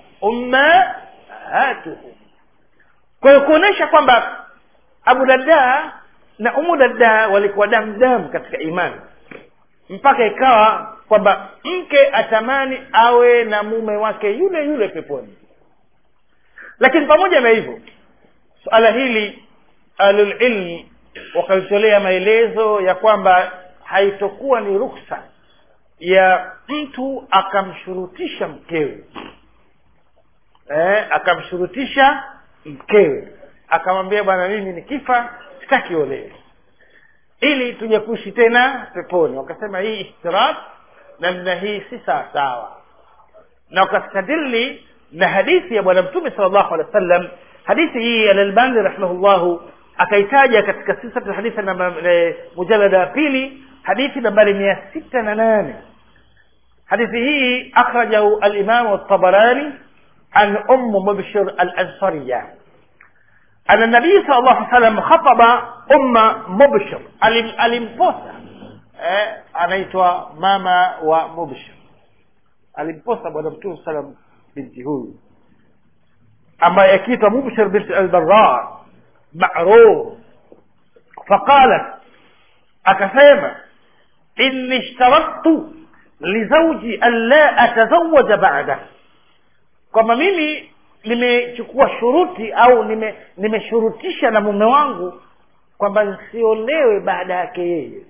أمهاتهم kwa hiyo kuonyesha kwamba abu darda na umu darda walikuwa damdam katika imani mpaka ikawa kwamba mke atamani awe na mume wake yule yule peponi lakini pamoja na hivyo suala hili ahlulilmi wakalitolea maelezo ya kwamba haitokuwa ni ruksa ya mtu akamshurutisha mkewe eh, akamshurutisha mkewe akamwambia bwana mimi nikifa sitaki olewe ili tuje kuishi tena peponi wakasema hii ishtirak namna hii si sawasawa na wakastadili na hadithi ya bwana mtume sal llahu alehi wa sallam hadithi hii alalbani rahimahullahu akaitaja katika sisatu hadithi namba e, mujalada ya pili hadithi nambari mia sita na nane hadithi hii akhrajahu alimamu altabarani an ummu mubshir alansariya أن النبي صلى الله عليه وسلم خطب أم مبشر alimposa eh, anaitwa mama wa mubshir alimposa bwana mtume salam binti huyu ambaye akiitwa mubshir binti albarar maruf faqalat akasema inni ishtaraktu lizauji an la atazawaja ba'da kwamba mimi nimechukua shuruti au nime nimeshurutisha na mume wangu kwamba nsiolewe baada yake yeye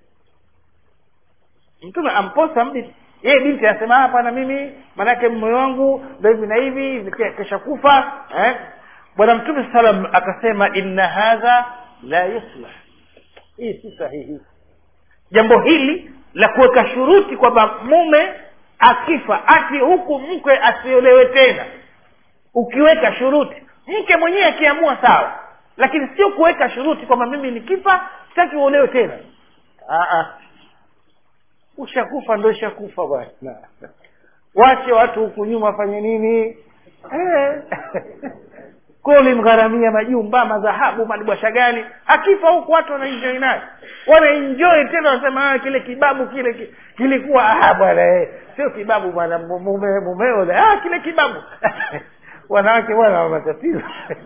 mtume amposa mbinti yeye binti anasema hapana mimi maanake mume wangu ndo hivi na hivi kesha kufa eh? bwana mtume salam akasema inna hadha la yuslah hii si sahihi jambo hili la kuweka shuruti kwamba mume akifa ati huku mkwe asiolewe tena ukiweka shuruti mke mwenyewe akiamua sawa lakini sio kuweka shuruti kwamba mimi nikifa sitaki uolewe tena Aa, ushakufa ndo ushakufa bwana wache watu huku nyuma wafanye nini eh. kwa ulimgharamia majumba madhahabu madibwasha gani akifa huku watu wanaenjoi naye wanaenjoi tena wanasema kile kibabu kile ki, kilikuwa ah bwana eh. sio kibabu bwana mume mumeo ah kile kibabu wanawake bwana wa matatizo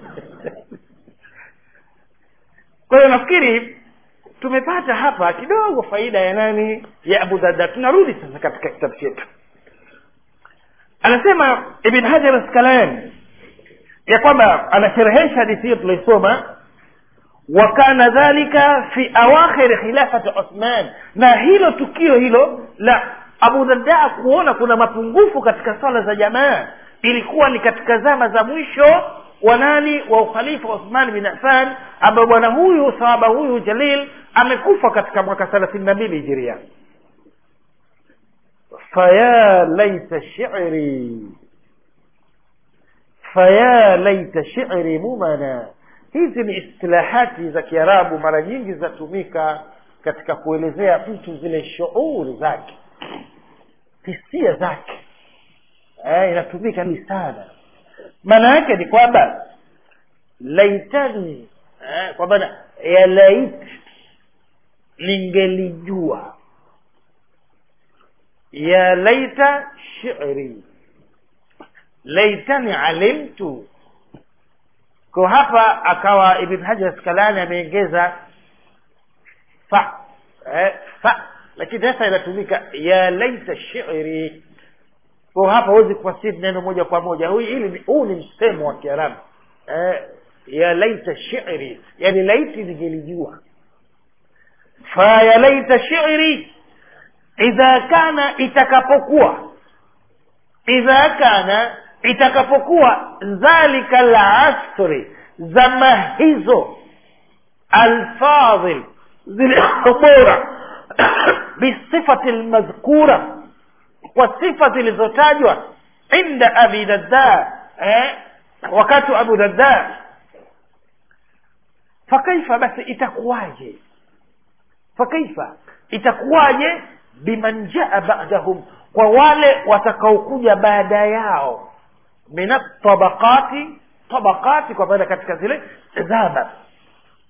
kwa hiyo nafikiri tumepata hapa kidogo faida ya nani ya abu darda tunarudi sasa katika kitabu chetu anasema ibn hajar askalani ya kwamba anasherehesha hadithi hiyo tuliosoma wakana dhalika fi awakhiri khilafati uthman na hilo tukio hilo la abu darda kuona kuna mapungufu katika swala za jamaa ilikuwa ni katika zama za mwisho wa nani wa ukhalifa wa uthman bin affan ambayo bwana huyu sahaba huyu jalil amekufa katika mwaka thelathini na mbili hijiria faya laita shiri faya laita shiri mumana hizi ni istilahati za kiarabu mara nyingi zinatumika katika kuelezea mtu zile shuuri zake hisia zake eh, inatumika ni sana maana yake ni kwamba laitani eh, kwa maana ya lait ningelijua ya laita shiri laitani alimtu kwa hapa akawa ibn hajar askalani ameongeza fa eh, fa lakini sasa inatumika ya laita shiri kwa hapa huwezi kufasiri neno moja kwa moja huu ili huu ni msemo wa kiarabu eh, ya laita shiri yani laiti ningelijua fa ya laita shiri idha kana itakapokuwa idha kana itakapokuwa dhalika lasri zama hizo alfadhil zile bora bisifati lmadhkura kwa sifa zilizotajwa inda abi dadda eh, wakati wa abu dadda fakaifa basi itakuwaje fakaifa itakuwaje biman jaa badahum kwa wale watakaokuja baada yao min tabaqati tabaqati kwa maana katika zile zama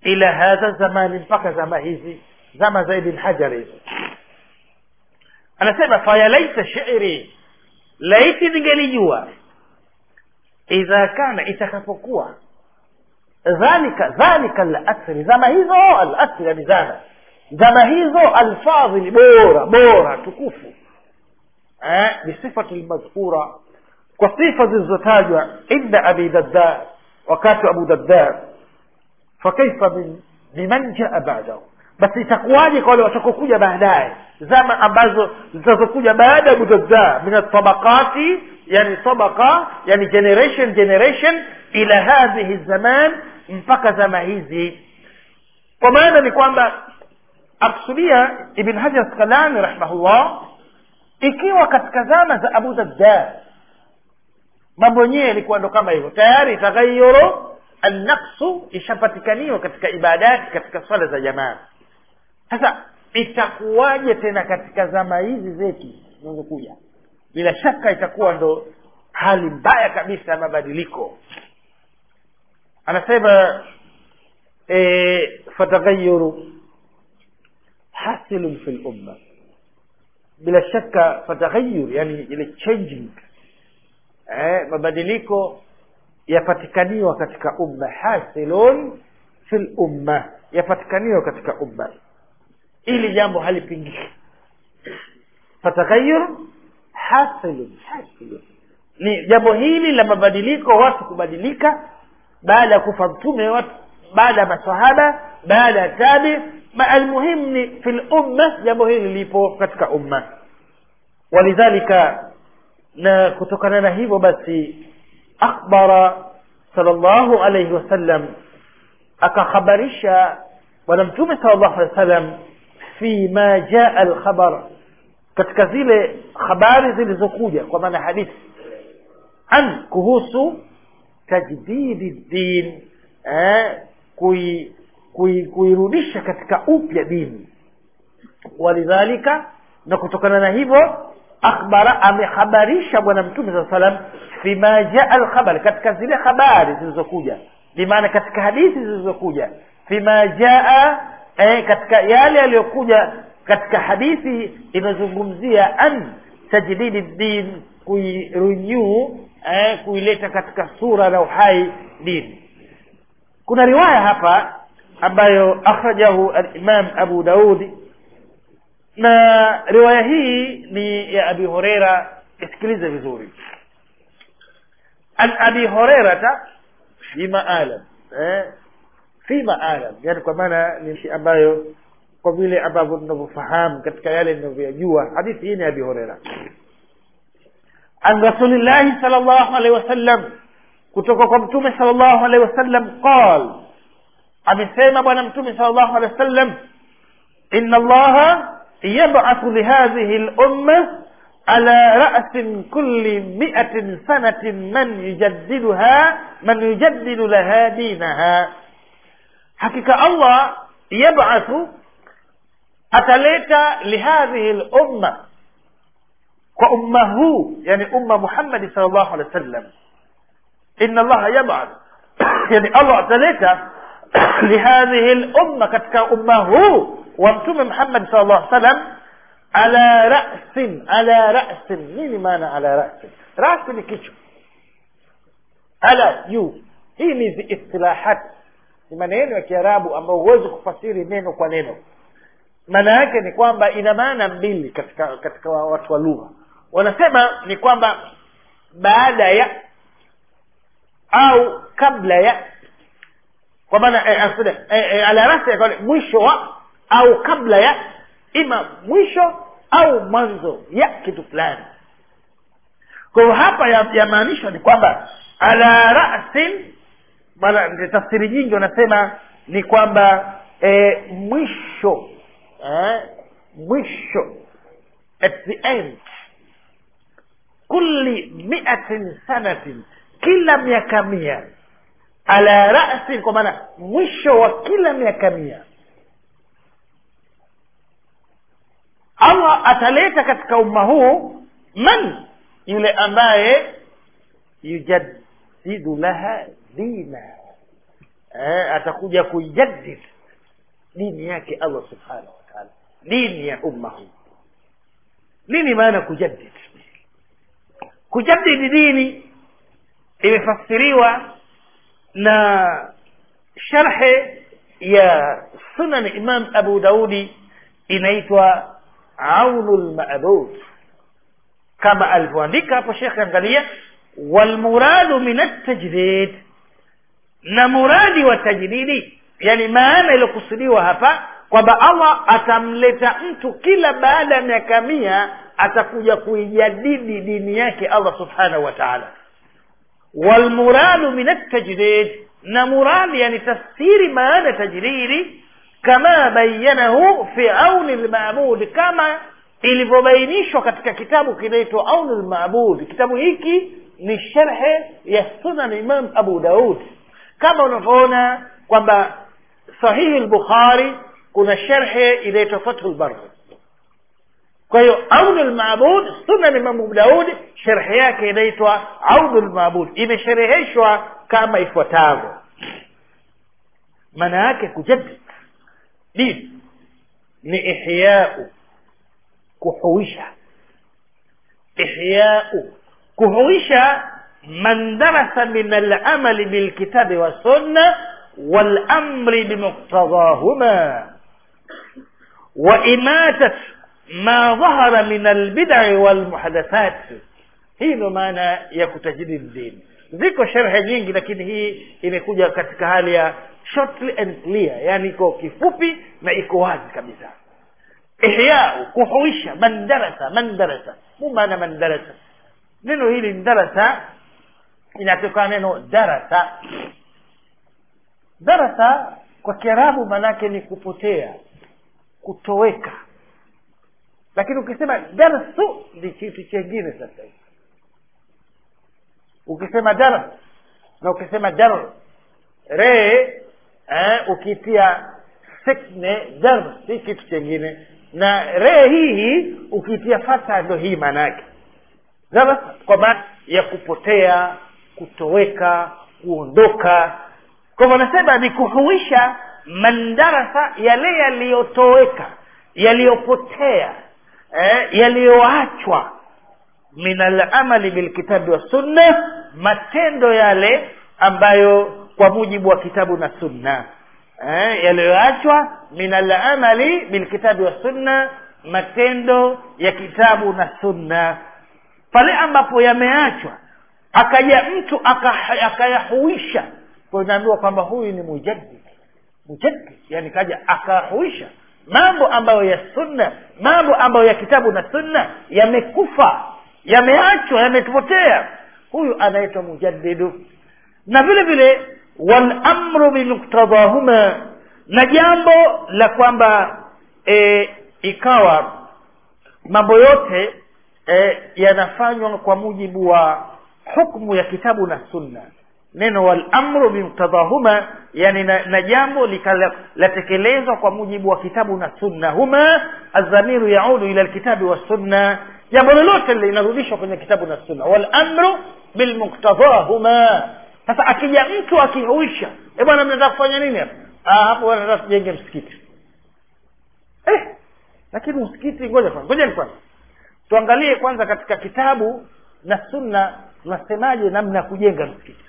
ila hadha zamani mpaka zama hizi zama za ibn hajar hizi anasema fayalaita shiri laiti ningelijua idha kana itakapokuwa dhalika dhalika alasri zama hizo alasri yani zama zama hizo alfadhili bora bora tukufu eh, bisifati lmadhkura kwa sifa zilizotajwa inda abi dadda wakati wa abu dadda fakaifa min biman jaa badahu basi itakuwaje kwa wale watakokuja baadaye zama ambazo zitazokuja baada ya abu dadda min atabaqati yani tabaqa yani generation generation ila hadhihi zaman mpaka zama hizi kwa maana ni kwamba akusudia ibn hajar asqalani rahimahullah ikiwa katika zama za abu dadda mambo yenyewe yalikuwa ndo kama hivyo tayari taghayuru annaqsu ishapatikaniwa katika ibadati katika swala za jamaa sasa itakuwaje tena katika zama hizi zetu zinazokuja bila shaka itakuwa ndo hali mbaya kabisa ya mabadiliko anasema e, fatagayuru hasilun fi lumma bila shaka fatagayur yani ile changing eh, mabadiliko yapatikaniwa katika umma hasilun fi lumma yapatikaniwa katika umma ili jambo halipingiki fatagayur hasilun hasilun ni jambo hili la mabadiliko watu kubadilika baada ya kufa mtume watu baada ya masahaba baada ya tabi almuhimu ni fi lumma jambo hili lipo katika umma walidhalika na kutokana na hivyo basi akhbara salllahu alaihi wasallam akakhabarisha bwana mtume sal llahu alehi wa sallam fi ma jaa alkhabar katika zile habari zilizokuja kwa maana hadithi an kuhusu tajdidi din eh, kui kuirudisha kui katika upya dini walidhalika na kutokana na hivyo akhbara amehabarisha bwana mtume saa salam fima jaa alkhabar katika zile habari zilizokuja bimaana katika hadithi zilizokuja fima jaa eh, katika yale yaliyokuja katika hadithi inazungumzia an tajdidi din kuirenew eh, kuileta katika sura na uhai dini kuna riwaya hapa ambayo akhrajahu alimam abu daudi na riwaya hii ni ya abi horeira isikilize vizuri an abi horeirata fima alam eh, fima alam yani kwa maana ni nchi ambayo kwa vile ambavyo tunavyofahamu katika yale ninavyoyajua hadithi hii ni abi horeira an rasulillahi sal llahu alehi wasallam kutoka kwa mtume sal llahu alehi wasallam qal amesema bwana mtume sal llahu alehi wasallam ina allaha yab'athu lihadhihi lumma ala ra'si kulli mi'atin sanatin man yujaddiduha man yujaddidu laha dinaha hakika allah yab'athu ataleta lihadhihi lumma kwa umma huu yani umma muhammadi sal llahu alehi wa sallam ina allaha yab'ath yani allah ataleta lihadhihi lumma katika umma huu wa mtume muhammadi sal llah salam ala rasin ala rasin nini maana ala rasin rasi ni kichwa ala juu hii ni istilahat ni maneno ya kiarabu ambayo huwezi kufasiri neno kwa neno maana yake ni kwamba ina maana mbili katika katika watu wa lugha wanasema ni kwamba baada ya au kabla ya kwa maana eh, eh, eh, ala rasi mwisho wa au kabla ya ima mwisho au mwanzo ya kitu fulani kwa hiyo hapa yamaanishwa ya ni kwamba ala rasin maana tafsiri nyingi wanasema ni kwamba e, mwisho eh, mwisho at the end kulli miatin sanatin kila miaka mia ala rasin kwa maana mwisho wa kila miaka mia allah ataleta katika umma huu man yule ambaye yujaddidu laha dina eh, atakuja kuijadid dini yake allah subhanahu wa taala dini ya umma huu nini maana kujadid kujadidi dini imefasiriwa na sharhe ya sunan imam abu daudi inaitwa aunu lmabud kama alivyoandika hapo shekhe angalia walmuradu min altajdid na muradi wa tajdidi yani maana iliyokusudiwa hapa kwamba allah atamleta mtu kila baada ya miaka mia atakuja kuijadidi dini yake allah subhanahu wa taala walmuradu min altajdid na muradi yani tafsiri maana tajdidi kama bayanahu fi auni lmabud kama ilivyobainishwa katika kitabu kinaitwa auni lmabud kitabu hiki ni sharhe ya sunan imam abu daud kama unavyoona kwamba sahihi lbukhari kuna sharhe inaitwa fathu lbar kwa hiyo aunu lmabud sunan imam abu daud sharhe yake inaitwa aunu lmabud imeshereheshwa kama ifuatavyo maana yake kujaddid dini ni ihyau kuhuisha ihyau kuhuisha man darasa min alamali bilkitabi wassunna walamri bimuqtadahuma وإماتة ما ظهر من البدع والمحدثات hii ndo maana ya kutajidi dini ziko sherhe nyingi lakini hii imekuja katika hali ya shortly and clear yani iko kifupi na iko wazi kabisa ihyau kuhuisha man darasa man darasa mu maana man darasa neno hili darasa inatokana neno darasa darasa kwa kiarabu maanake ni kupotea kutoweka lakini ukisema darsu ni kitu chengine sasa hivi ukisema dar na ukisema dar re eh, ukitia sekne dar si kitu chengine na re hii ukitia fata ndo hii maana yake daras kwa maana ya kupotea kutoweka kuondoka kwa hivyo anasema ni kuhuisha mandarasa yale yaliyotoweka yaliyopotea eh, yaliyoachwa min alamali bilkitabi wassunna matendo yale ambayo kwa mujibu wa kitabu na sunna eh, yaliyoachwa min alamali bilkitabi wassunna matendo ya kitabu na sunna pale ambapo yameachwa akaja mtu aka- akayahuisha kwa inaambiwa kwamba huyu ni mujaddid mujaddid yani kaja akahuisha mambo ambayo ya sunna mambo ambayo ya kitabu na sunna yamekufa yameachwa yamepotea huyu anaitwa mujaddidu na vile vile walamru bimuktadahuma na jambo la kwamba e, ikawa mambo yote e, yanafanywa kwa mujibu wa hukmu ya kitabu na sunna neno walamru bimuktadahuma yani na, na jambo latekelezwa kwa mujibu wa kitabu na sunna huma aldhamiru yaudu ila lkitabi wassunna jambo lolote linarudishwa kwenye kitabu na sunna walamru bilmuktadahuma sasa akija mtu akihuisha e bwana mnataka kufanya nini hapa ah, hapo bwana nataka tujenge msikiti eh, lakini msikiti ngoja kwanza ngojeni kwanza tuangalie kwanza katika kitabu na sunna tunasemaje namna ya kujenga msikiti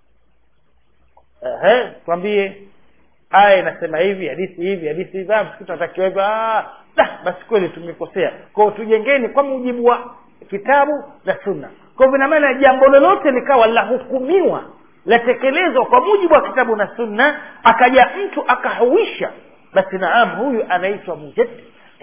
ehe twambie aya inasema hivi hadithi hivi hadithi hivi ah, msikiti unatakiwa hivyo ah, da, basi kweli tumekosea kwao tujengeni kwa mujibu wa kitabu na sunna kwa hivyo inamaana jambo lolote likawa lahukumiwa latekelezwa kwa mujibu wa kitabu na sunna akaja mtu akahuisha basi naam huyu anaitwa mujaddid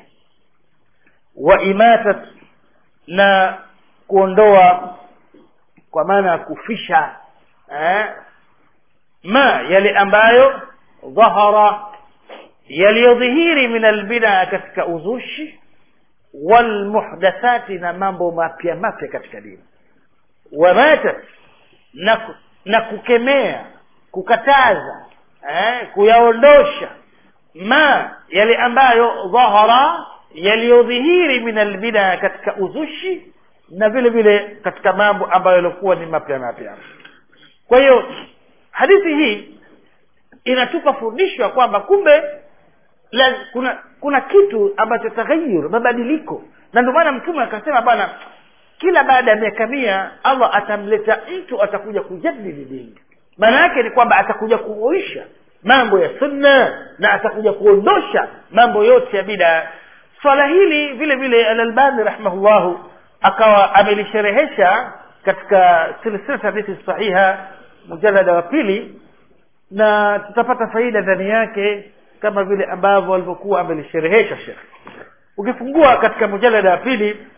wa imatat na kuondoa kwa maana ya kufisha eh, ma yale ambayo dhahara yaliyodhihiri min albidaa katika uzushi walmuhdathati na mambo mapya mapya katika dini wamatat na, ku- na kukemea kukataza eh, kuyaondosha ma yale ambayo dhahara yaliyodhihiri min albidaa katika uzushi na vile vile katika mambo ambayo yalikuwa ni mapya mapya kwa hiyo hadithi hii inatupa fundisho ya kwamba kumbe la, kuna kuna kitu ambacho taghayur mabadiliko na ndio maana mtume akasema bwana kila baada ya miaka mia allah atamleta mtu atakuja kujadili dini maana yake ni kwamba atakuja kuoisha mambo ya sunna na atakuja kuondosha mambo yote ya bidaa swala hili vile vile alalbani rahimahullahu akawa amelisherehesha katika silsilat hadithi sahiha mujalada wa pili na tutapata faida ndani yake kama vile ambavyo alivyokuwa amelisherehesha shekh ukifungua katika mujalada wa pili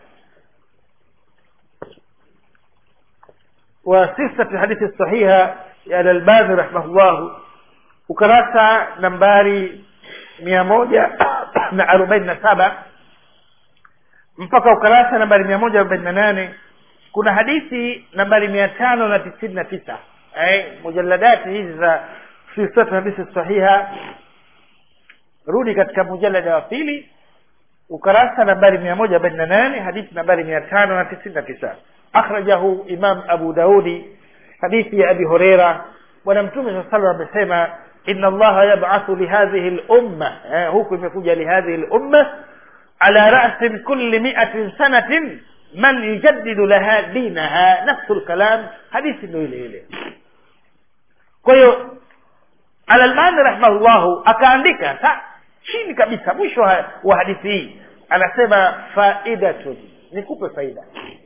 wa silsilati hadithi sahiha ya alalbani rahimahullahu ukarasa nambari mia moja na arobaini na saba mpaka ukarasa nambari mia moja arobaini na nane kuna hadithi nambari mia tano na tisini na tisa eh, mujaladati hizi za silsilatu hadithi sahiha rudi katika mujalada wa pili ukarasa nambari mia moja arobaini na nane hadithi nambari mia tano na tisini na tisa akhrajahu imam abu daudi hadithi ya abi hureira bwana mtume saa salam amesema ina allaha yabathu lihadhihi lumma eh, huku imekuja lihadhihi lumma ala rasin kulli miatin sanatin man yujaddidu laha dinaha nafsu lkalam hadithi ndo ile ile kwa hiyo alalbani rahimahullahu akaandika sa chini kabisa mwisho wa hadithi hii anasema faidatun nikupe faida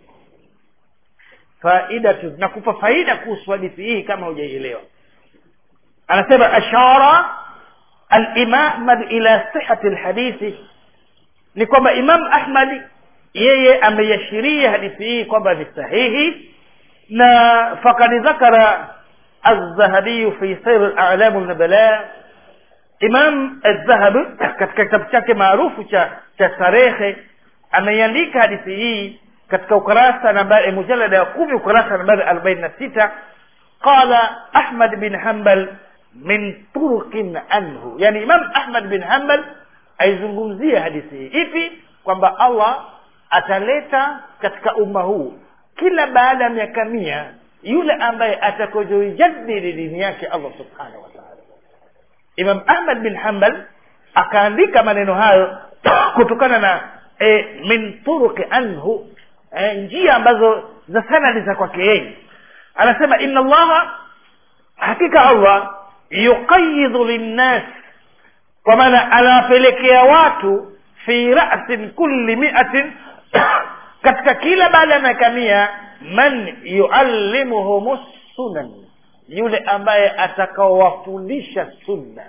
faidatun nakupa faida kuhusu hadithi hii kama hujaielewa anasema ashara alimam ahmad ila sihati lhadithi ni kwamba imam ahmadi yeye ameiashiria hadithi hii kwamba ni sahihi na fakad dhakara الذهبي في سير الأعلام النبلاء Imam Adh-Dhahabi katika kitabu chake maarufu cha cha tarehe ameiandika hadithi hii katika ukurasa nambari mujalada ya kumi ukurasa nambari arobaini na sita qala Ahmad bin Hanbal min turqin anhu, yani Imam Ahmad bin Hanbal aizungumzia hadithi hii ipi, kwamba Allah ataleta katika umma huu kila baada ya miaka mia yule ambaye atakayoijadili dini yake Allah subhanahu wa ta'ala. Imam Ahmad bin Hanbal akaandika maneno hayo kutokana na e, min turuqi anhu e, njia ambazo za sanadi za kwake yeye anasema inna allaha hakika allah yuqayidhu linnas kwa maana anawapelekea watu fi rasin kulli miatin katika kila baada ya miaka mia man yuallimuhum sunan yule ambaye atakaowafundisha sunna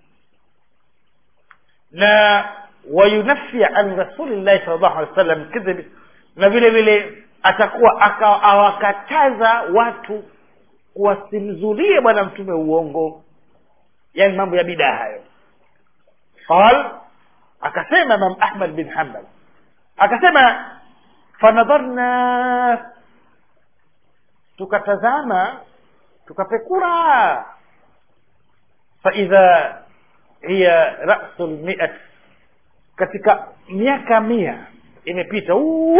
na wayunafia an rasulillahi sal llahu alih wa sallam kidhib na vile vile atakuwa awakataza watu wasimzulie bwana mtume uongo yani mambo ya bidaa hayo qal akasema imam ahmad bin hambal akasema fanadharna tukatazama tukapekura faidha hiya rasu lmiat katika miaka mia imepita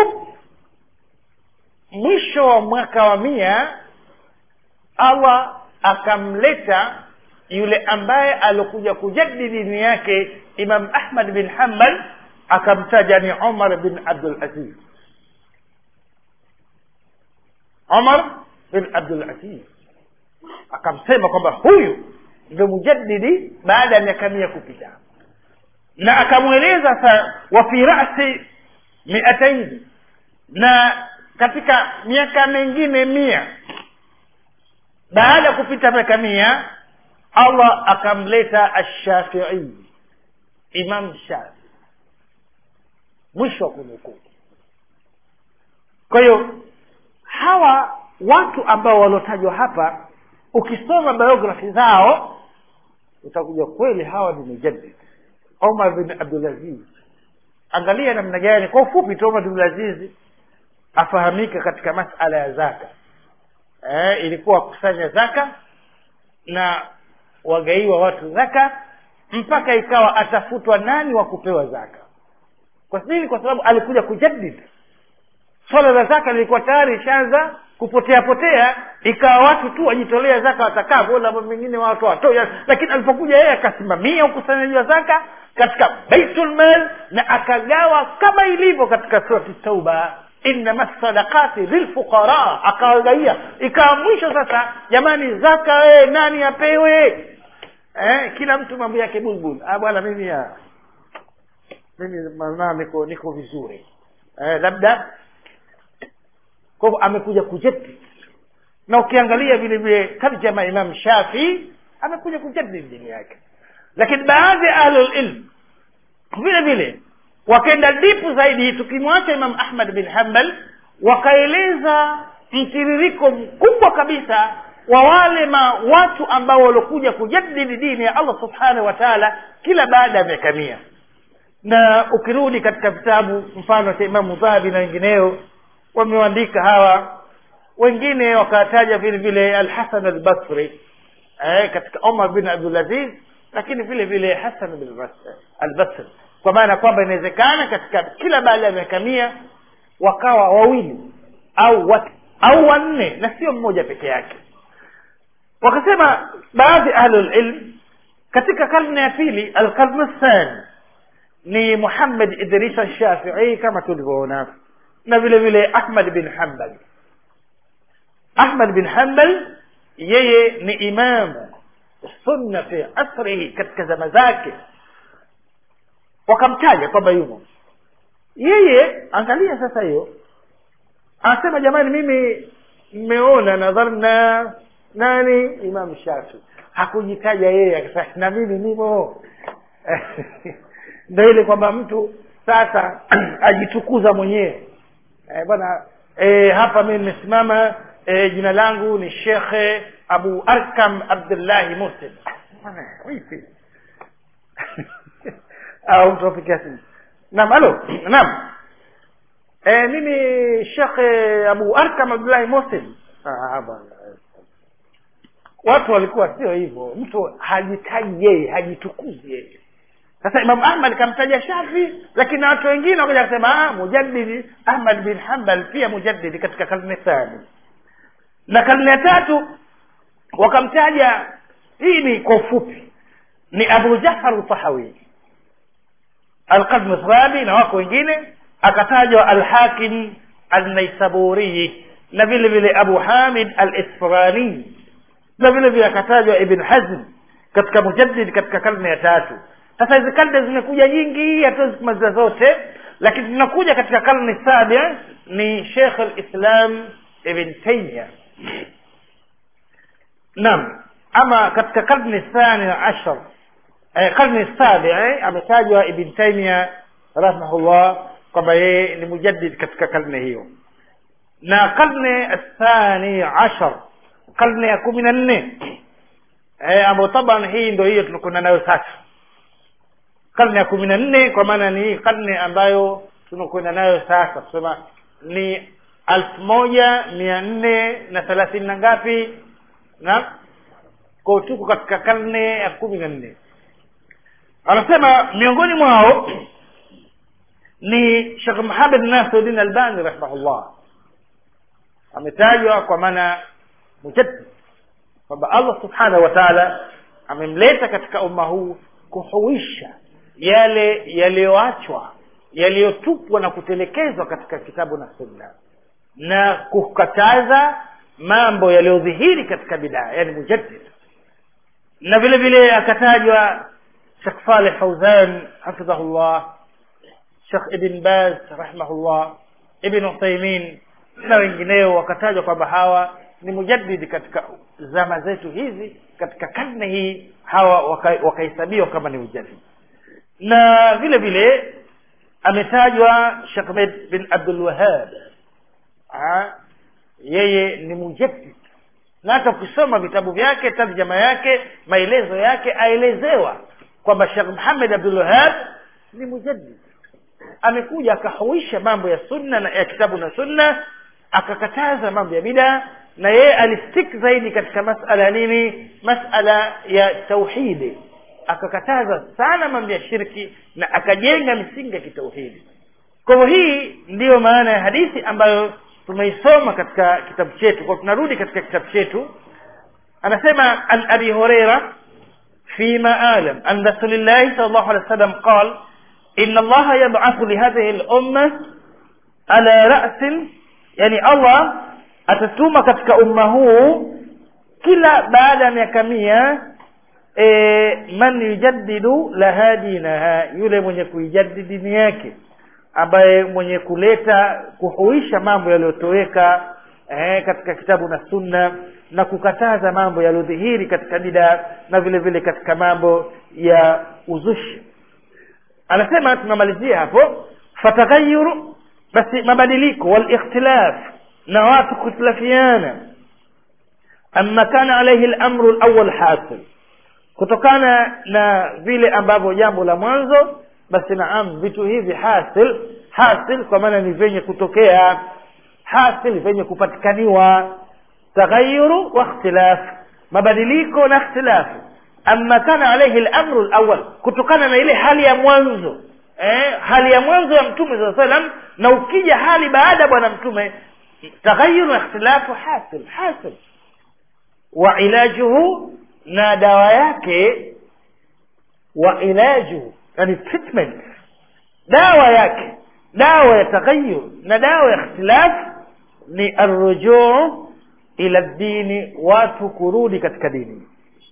mwisho wa mwaka wa mia allah akamleta yule ambaye alikuja kujadidi dini yake imam ahmad bin hambal akamtaja ni umar bin abdul aziz umar bin abdul aziz akamsema kwamba huyu ndio mujaddidi baada ya miaka mia kupita na akamweleza sa wa fi rasi miataini na katika miaka mengine mia baada ya kupita miaka mia allah akamleta ashafii imam shafi mwisho wa kunukuu kwa hiyo hawa watu ambao waliotajwa hapa ukisoma biografi zao utakuja kweli hawa ni mujaddid omar bin abdulaziz angalia namna gani kwa ufupi tu omar bin abdulaziz afahamika katika masala ya zaka eh, ilikuwa wakusanya zaka na wagaiwa watu zaka mpaka ikawa atafutwa nani wa kupewa zaka kwa nini kwa sababu alikuja kujaddid swala la zaka lilikuwa tayari ishaanza kupotea potea ikawa watu tu wajitolea zaka watakavyo na mambo mengine watu watoa lakini alipokuja yeye akasimamia ukusanyaji wa zaka katika baitul mal na akagawa kama ilivyo katika surati tauba innama sadaqati lilfuqara akawagaia ikawa mwisho sasa jamani zaka wee nani apewe eh, kila mtu mambo yake bulbul ah bwana mimi ya mimi maana niko niko vizuri eh, labda kwa hivyo amekuja kujadid na ukiangalia vile vile tarjama imam shafi amekuja kujadid dini yake lakini baadhi ya ahlulilm vile vile wakaenda dipu zaidi tukimwacha imam ahmad bin hambal wakaeleza mtiririko mkubwa kabisa wa wale ma watu ambao waliokuja kujadidi dini ya allah subhanahu wa taala kila baada ya miaka mia na ukirudi katika vitabu mfano cha imamu dhahabi na wengineo wameandika hawa wengine wakataja vile vile alhasan albasri eh, katika omar bin abdulaziz lakini vile vile hasan bin Bas- albasri kwa maana kwamba inawezekana katika kila baada ya miaka mia wakawa wawili au wat, au wanne na sio mmoja peke yake wakasema baadhi ahlulilm katika karne ya pili alkarne thani ni muhammad idrisa shafii kama tulivyoona na vile vile ahmad bin hambal ahmad bin hambal yeye ni imamu sunna fi asrihi katika zama zake wakamtaja kwamba yumo yeye angalia sasa hiyo anasema jamani mimi mmeona nadharna nani imam shafi hakujitaja yeye akasema na mimi nimo ndo ile kwamba mtu sasa ajitukuza mwenyewe eh, bwana eh, hapa mimi nimesimama eh, jina langu ni shekhe abu arkam abdullahi muslim Bwana, vipi au mtu apikia simu naam alo naam e, mimi shekhe abu arkam abdullahi muslim ah, bwana watu walikuwa sio hivyo mtu hajitaji yeye hajitukuzi yeye sasa imam ahmad kamtaja shafi lakini na watu wengine wakaja kusema ah, mujaddidi ahmad bin hambal pia mujaddidi katika karne thani na karne ya tatu wakamtaja hii ni kwa ufupi ni abu jafar tahawi alqadmu thrabi na wako wengine akatajwa alhakim alnaisaburiyi na vile vile abu hamid alisfirani na vile vile akatajwa ibn hazm katika mujaddid katika karne ya tatu sasa hizi karne zimekuja nyingi hatuwezi kumaliza zote lakini tunakuja katika karne sabia ni shekh lislam ibn taimia naam ama katika karne thani ashar eh, karne sabi eh, ametajwa ibn taimia rahimahullah kwamba yeye ni mujaddid katika karne hiyo na karne athani ashar karne ya kumi na nne eh, ambayo taban hii ndo hiyo tunakwenda nayo sasa karne ya kumi na nne kwa maana ni karne ambayo tunakwenda nayo sasa kusema ni elfu moja mia nne na thelathini na ngapi na kwa tuko katika karne ya kumi na nne anasema miongoni mwao ni shekh muhamed nasiruddin albani rahimahullah ametajwa kwa maana mujaddid kwamba allah subhanahu wa taala amemleta katika umma huu kuhuisha yale yaliyoachwa yaliyotupwa na kutelekezwa katika kitabu na sunna na kukataza mambo yaliyodhihiri katika bidaa yani mujaddid na vile vile akatajwa shekh saleh fauzan hafidhahullah shekh ibn baz rahimahullah ibn uthaimin na wengineo wakatajwa kwamba hawa ni mujaddidi katika zama zetu hizi katika karne hii hawa wakahesabiwa waka kama ni mujaddidi na vile vile ametajwa shekh med bin abdul wahab yeye ni mujaddid na hata ukisoma vitabu vyake tarjama yake maelezo yake aelezewa kwamba shekh muhamed abdul wahab ni mujaddid amekuja akahuisha mambo ya sunna na ya kitabu na sunna akakataza mambo ya bidaa na yeye alistik zaidi katika masala ya nini masala ya tauhidi akakataza sana mambo ya shirki na akajenga misingi ya kitauhidi kwa hivyo hii ndiyo maana ya hadithi ambayo tumeisoma katika kitabu chetu kwa tunarudi katika kitabu chetu anasema an abi hureira فيما أعلم أن رسول الله صلى الله عليه وسلم قال إن الله يبعث لهذه الأمة على رأس يعني الله atatuma katika umma huu kila baada ya miaka mia e, man yujaddidu laha dinaha yule mwenye kuijadidi dini yake ambaye mwenye kuleta kuhuisha mambo yaliyotoweka eh, katika kitabu na sunna na kukataza mambo yaliyodhihiri katika bidaa na vile vile katika mambo ya uzushi anasema tunamalizia hapo fataghayyuru basi mabadiliko walikhtilaf na watu kukhtilafiana amma kana alayhi al-amru al-awwal hasil kutokana na vile ambavyo jambo la mwanzo basi naam vitu hivi hasil hasil kwa maana ni vyenye kutokea hasil vyenye kupatikaniwa taghayyuru wa ikhtilaf mabadiliko na ikhtilafu amma kana alayhi al-amru al-awwal kutokana na ile hali ya mwanzo eh, hali ya mwanzo ya mtume saa salam na ukija hali baada ya bwana mtume taghayyuru wa ikhtilafu hasil hasil wa ilajuhu na dawa yake wa ilajuhu yani treatment dawa yake dawa ya taghayyur na dawa ya ikhtilaf ni arrujuu ila dini watu kurudi katika dini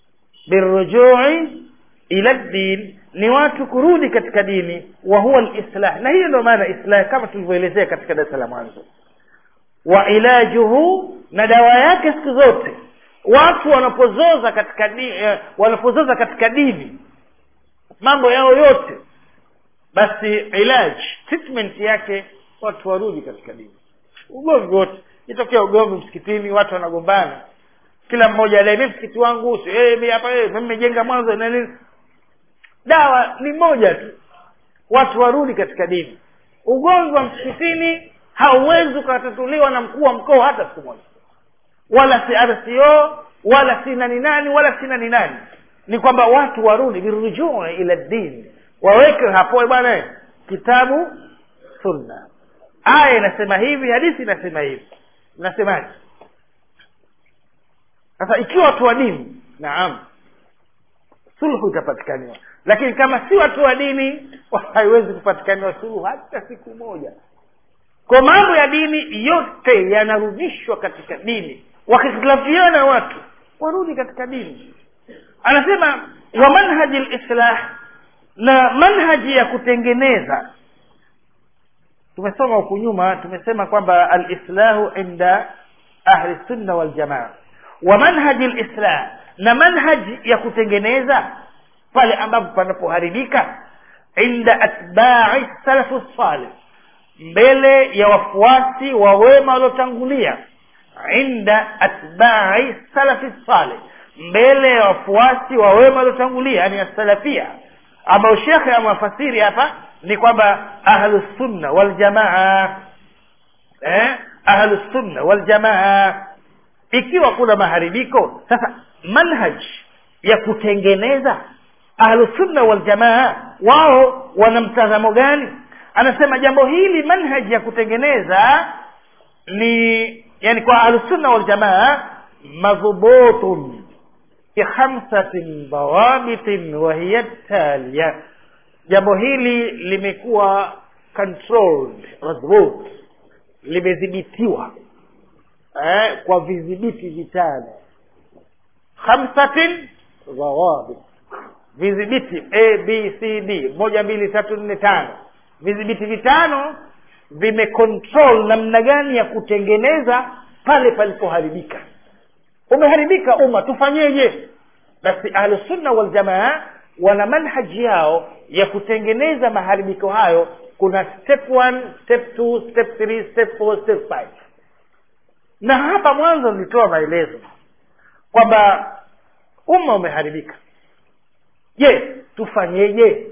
birrujui ila din ni watu kurudi katika dini wa huwa alislah na hiyo ndio maana islah kama tulivyoelezea katika darasa la mwanzo wa ilajuhu na dawa yake siku zote watu wanapozoza katika dini, eh, wanapozoza katika dini mambo yao yote basi ilaj treatment yake watu warudi katika dini ugomvi wote itokea ugomvi msikitini watu wanagombana kila mmoja adai mimi msikiti wangu si eh mimi hapa eh mimi nimejenga mwanzo na nini dawa ni moja tu watu warudi katika dini ugomvi wa msikitini hauwezi ukatatuliwa na mkuu wa mkoa hata siku moja wala si RCO wala si nani nani wala si nani nani ni kwamba watu warudi birujuu ila dini waweke hapo bwana kitabu sunna aya inasema hivi hadithi inasema hivi nasemaje sasa ikiwa watu wa dini naam sulhu itapatikaniwa lakini kama si watu wa dini haiwezi kupatikaniwa suluhu hata siku moja kwa mambo ya dini yote yanarudishwa katika dini wakihtilafiana watu warudi katika dini anasema wa manhaji lislah na manhaji ya kutengeneza tumesoma huku nyuma tumesema kwamba alislahu inda ahli sunna waljamaa wa manhaji lislah na manhaji ya kutengeneza pale ambapo panapoharibika inda atbai salafu salih mbele ya wafuasi wa wema waliotangulia inda atbai salafi salih mbele ya wafuasi wa wema waliotangulia yani asalafia ambao shekhe amewafasiri hapa ni kwamba ahlusunna waljamaa eh? ahlusunna waljamaa ikiwa kuna maharibiko sasa manhaj ya kutengeneza ahlusunna waljamaa wao wana mtazamo gani anasema jambo hili manhaji ya kutengeneza ni yani kwa ahlusunna waljamaa madhubutun bikhamsatin dawabitin wahiya talia jambo hili limekuwa controlled madhubut limedhibitiwa eh, kwa vidhibiti vitano khamsatin dhawabit vidhibiti a b c d moja mbili tatu nne tano vidhibiti vitano vimecontrol namna gani ya kutengeneza pale palipoharibika umeharibika umma tufanyeje basi ahlusunna waljamaa wana manhaji yao ya kutengeneza maharibiko hayo kuna step one, step two, step three, step four, step five na hapa mwanzo nilitoa maelezo kwamba umma umeharibika je tufanyeje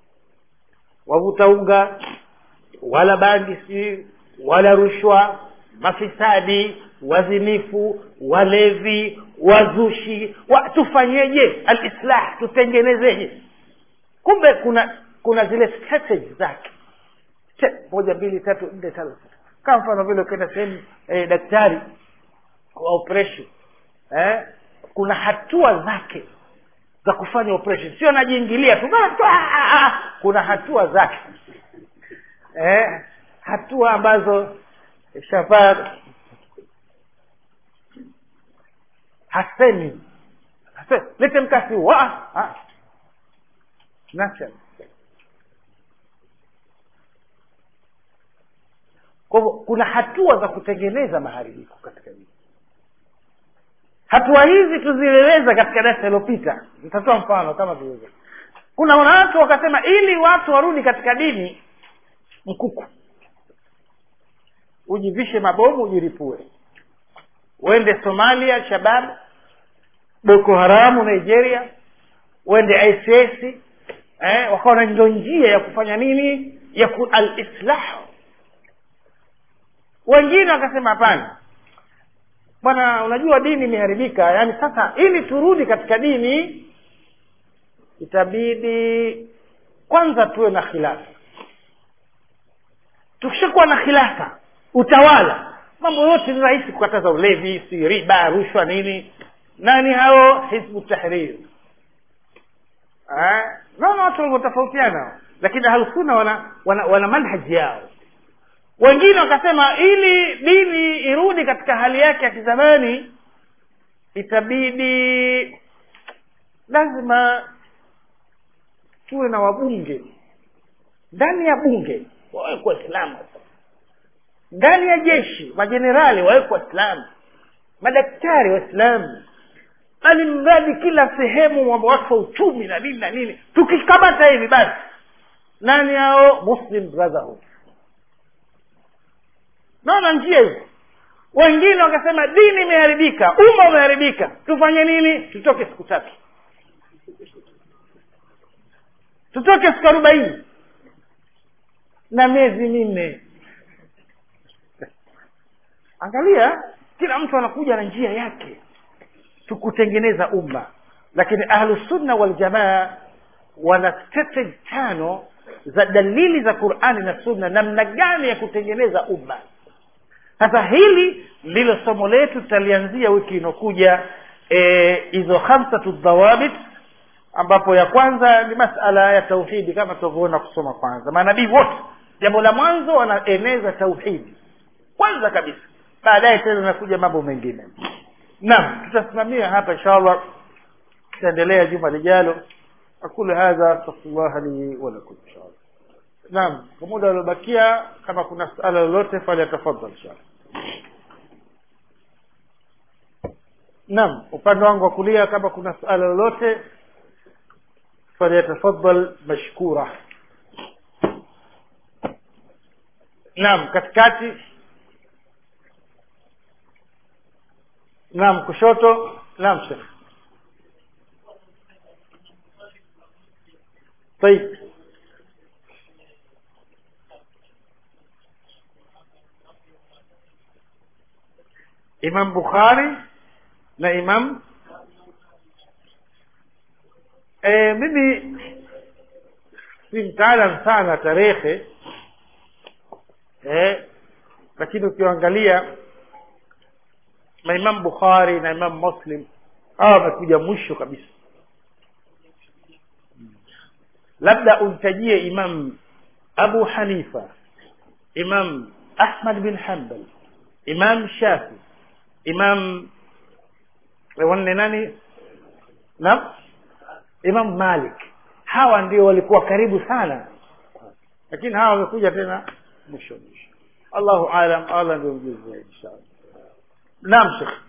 wavuta unga wala bangi si wala rushwa mafisadi wazinifu walevi wazushi wa, tufanyeje alislah tutengenezeje kumbe kuna kuna zile strategy zake Step, moja mbili tatu nne tano sita kama mfano vile ukienda sehemu eh, daktari wa operation eh, kuna hatua zake za kufanya operation sio anajiingilia tu "Ah, ah, ah." kuna hatua zake eh, hatua ambazo shafaa hasemi Hase- lete mkasi wa ah. Nacha. kwa hivyo kuna hatua za kutengeneza maharibiko katika dini hatua hizi tuzieleza katika darasa iliyopita nitatoa mfano kama vile kuna watu wakasema ili watu warudi katika dini mkuku ujivishe mabomu ujiripue uende somalia shabab boko haramu nigeria uende ics eh, wakawa na ndo njia ya kufanya nini ya ku, alislahu wengine wakasema hapana bwana unajua dini imeharibika yaani sasa ili turudi katika dini itabidi kwanza tuwe na khilafa tukishakuwa na khilafa utawala mambo yote ni rahisi kukataza ulevi si riba rushwa nini nani hao hizbu tahrir Ah, naona watu walivyotofautiana lakini ahlusuna wana, wana, wana manhaji yao wengine wakasema ili dini irudi katika hali yake ya kizamani itabidi lazima tuwe na wabunge ndani ya bunge wawekwe waislamu ndani ya jeshi majenerali wawekwe waislamu madaktari waislamu bali mradi kila sehemu mambo watu wa uchumi na nini na nini tukikamata hivi basi nani hao muslim brotherhood naona njia hizo wengine wakasema dini imeharibika umma umeharibika tufanye nini tutoke siku tatu tutoke siku arobaini na miezi minne angalia kila mtu anakuja na njia yake tukutengeneza umma lakini ahlusunna waljamaa wana stage tano za dalili za qurani na sunna namna gani ya kutengeneza umma sasa hili ndilo somo letu tutalianzia wiki inaokuja hizo e, khamsatu dhawabit ambapo ya kwanza ni masala ya tauhidi kama tunavyoona kusoma kwanza manabii wote jambo la mwanzo wanaeneza tauhidi kwanza kabisa baadaye tena nakuja mambo mengine naam tutasimamia hapa inshallah tutaendelea juma lijalo aqulu hadha astaghfirullah li wa lakum inshallah naam kwa muda uliobakia kama kuna suala lolote fali tafadhali inshallah naam upande wangu wa kulia kama kuna suala lolote falyatafadhal mashkura naam katikati naam kushoto naam shekh طيب imam bukhari na imam e, mimi si mtaalam sana tarehe e, lakini ukiangalia maimam bukhari na imam muslim hawa wamekuja mwisho kabisa labda umtajie imam abu hanifa imam ahmad bin hanbal imam shafi imam wanne nani naam imam malik hawa ndio walikuwa karibu sana lakini hawa wamekuja tena mwisho mwisho allahu alam allah ndio mjuzi zaidi inshallah naam shekh